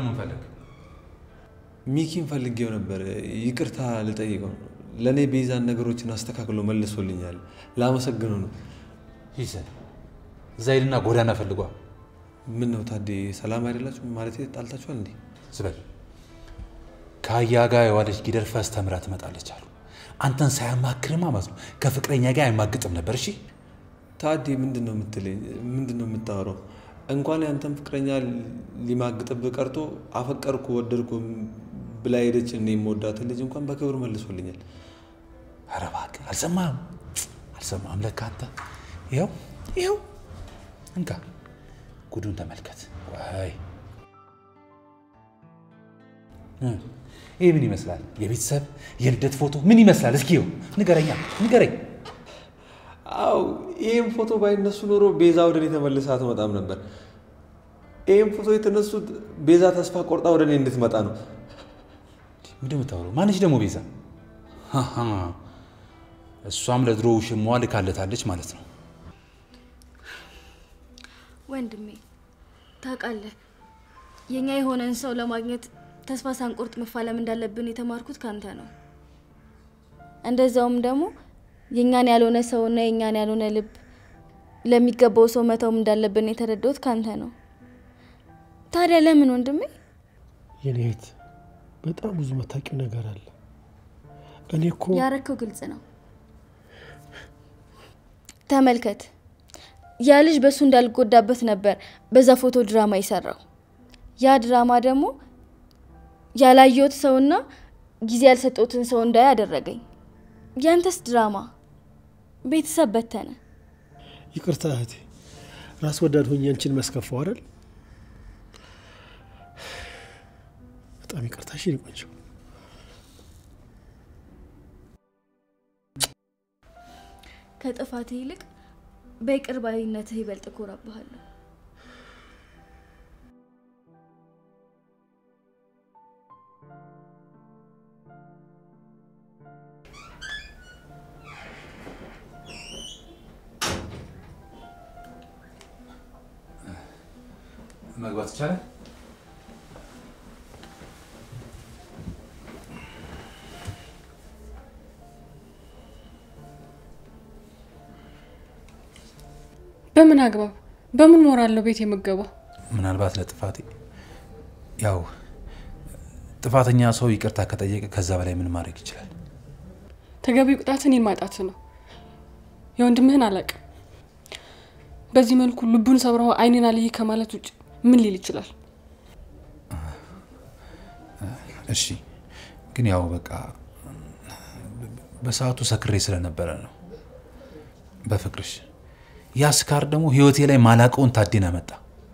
ምን ፈለግ? ሚኪን ፈልጌው ነበር። ይቅርታ ልጠይቀው ነው። ለእኔ ቤዛን ነገሮችን አስተካክሎ መልሶልኛል። ላመሰግነው ነው። ይዘን እዛ ሂድና ጎዳና ፈልጓ። ምን ነው ታዴ፣ ሰላም አይደላችሁ? ማለት ጣልታችኋል እንዴ? ዝበል ከአያ ጋር የዋለች ጊደር ፈስ ተምራ ትመጣለች አሉ። አንተን ሳያማክርማ ማለት ነው ከፍቅረኛ ጋር አይማግጥም ነበር። እሺ ታዴ፣ ምንድን ነው የምትለኝ? ምንድን ነው የምታወራው? እንኳን ያንተን ፍቅረኛ ሊማግጥብህ ቀርቶ አፈቀርኩ ወደድኩ ብላ ሄደች እኔ የምወዳትን ልጅ እንኳን በክብር መልሶልኛል። ኧረ እባክህ አልሰማህም? አልሰማህም? ለካ አንተ ይኸው ይኸው እንካ ጉዱን ተመልከት። ወይ እ ይህ ምን ይመስላል? የቤተሰብ የልደት ፎቶ ምን ይመስላል? እስኪ ይኸው ንገረኛ፣ ንገረኝ። አው ይህም ፎቶ ባይነሱ ኖሮ ቤዛ ወደ እኔ ተመልሳ አትመጣም ነበር። ይህም ፎቶ የተነሱት ቤዛ ተስፋ ቆርጣ ወደ እኔ እንድትመጣ ነው። ምንድን የምታወራው? ማነች ደግሞ ቤዛ? አሃ፣ እሷም ለድሮ ውሽማዋ ልካለታለች ማለት ነው። ወንድሜ ታውቃለህ፣ የኛ የሆነን ሰው ለማግኘት ተስፋ ሳንቆርጥ መፋለም እንዳለብን የተማርኩት ካንተ ነው። እንደዛውም ደግሞ የኛን ያልሆነ ሰውና የኛን ያልሆነ ልብ ለሚገባው ሰው መተውም እንዳለብን የተረዳሁት ካንተ ነው። ታዲያ ለምን ወንድሜ? የኔ እህት በጣም ብዙ መታቂው ነገር አለ። እኔ እኮ ያረከው ግልጽ ነው። ተመልከት፣ ያ ልጅ በእሱ እንዳልጎዳበት ነበር በዛ ፎቶ ድራማ የሰራው። ያ ድራማ ደግሞ ያላየሁት ሰውና ጊዜ ያልሰጠሁትን ሰው እንዳይ አደረገኝ። ያንተስ ድራማ ቤተሰብ በተነ። ይቅርታ እህቴ፣ ራስ ወዳድ ሆኜ አንቺን መስከፋው አይደል? በጣም ይቅርታ። እሺ የኔ ቆንጆ። ከጥፋትህ ይልቅ በይቅር ባይነትህ ይበልጥ እኮራብሃለሁ። መግባት ይቻላል? በምን አግባብ በምን ሞራል ነው ቤት የምገባው? ምናልባት ለጥፋቴ ያው ጥፋተኛ ሰው ይቅርታ ከጠየቀ ከዛ በላይ ምን ማድረግ ይችላል? ተገቢው ቅጣት እኔን ማጣት ነው። የወንድምህን አላውቅም። በዚህ መልኩ ልቡን ሰብረው አይኔን አልይ ከማለት ውጭ ምን ሊል ይችላል? እሺ ግን ያው በቃ በሰዓቱ ሰክሬ ስለነበረ ነው። በፍቅርሽ ያ ስካር ደግሞ ህይወቴ ላይ ማላቀውን ታዴን አመጣ።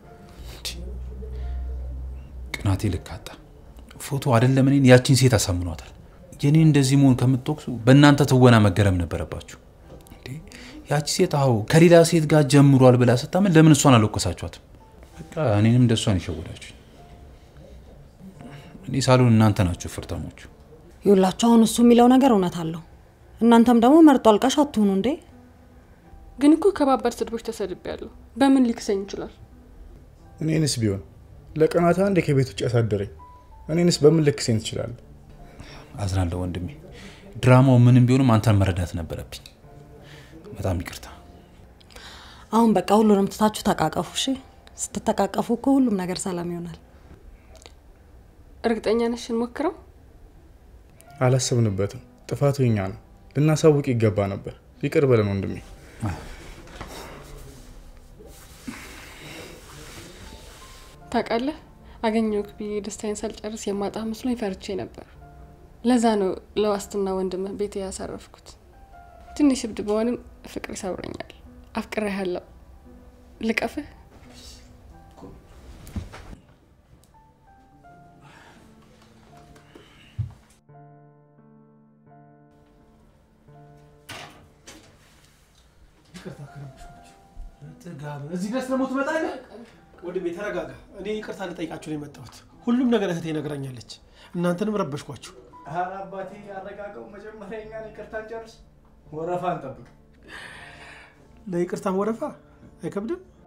ቅናቴ ልክ አጣ። ፎቶ አይደለም እኔን ያቺን ሴት አሳምኗታል። የኔን እንደዚህ መሆን ከምትወቅሱ በእናንተ ትወና መገረም ነበረባችሁ። እንዴ ያቺ ሴት አዎ ከሌላ ሴት ጋር ጀምሯል ብላ ስታምን ለምን እሷን አልወቀሳችኋትም? በቃ እኔንም እንደ እሷን ይሸወዳችሁ። እኔ ሳልሆን እናንተ ናችሁ ፍርታሞቹ። ይውላችሁ አሁን እሱ የሚለው ነገር እውነት አለው። እናንተም ደግሞ መርጦ አልቃሽ አትሁኑ እንዴ። ግን እኮ ከባባድ ስድቦች ተሰድቤያለሁ። በምን ሊክሰኝ ይችላል? እኔንስ ቢሆን ለቀናት አንዴ ከቤት ውጭ ያሳደረኝ እኔንስ በምን ልክሴን ትችላለህ? አዝናለሁ ወንድሜ። ድራማው ምንም ቢሆንም አንተን መረዳት ነበረብኝ። በጣም ይቅርታ። አሁን በቃ ሁሉንም ትታችሁ ተቃቀፉ። እሺ፣ ስትተቃቀፉ እኮ ሁሉም ነገር ሰላም ይሆናል። እርግጠኛ ነሽ? እንሞክረው። አላሰብንበትም። ጥፋቱ የኛ ነው። ልናሳውቅ ይገባ ነበር። ይቅር በለን ወንድሜ። ታውቃለህ፣ አገኘሁህ ብዬ ደስታዬን ሳልጨርስ የማጣ መስሎኝ ፈርቼ ነበር። ለዛ ነው ለዋስትና ወንድምህ ቤት ያሳረፍኩት። ትንሽ እብድ በሆንም ፍቅር ይሰብረኛል። አፍቅሬሃለሁ። ልቀፍህ? እዚህ ድረስ ደግሞ ትመጣለህ? ወንድሜ ተረጋጋ። እኔ ይቅርታ ልጠይቃችሁ ነው የመጣሁት። ሁሉም ነገር እህቴ ነግራኛለች። እናንተንም ረበሽኳችሁ። ኧረ አባቴ ያረጋገው። መጀመሪያ እኛን ይቅርታ ጨርስ፣ ወረፋ እንጠብቅ። ለይቅርታም ወረፋ አይከብድም።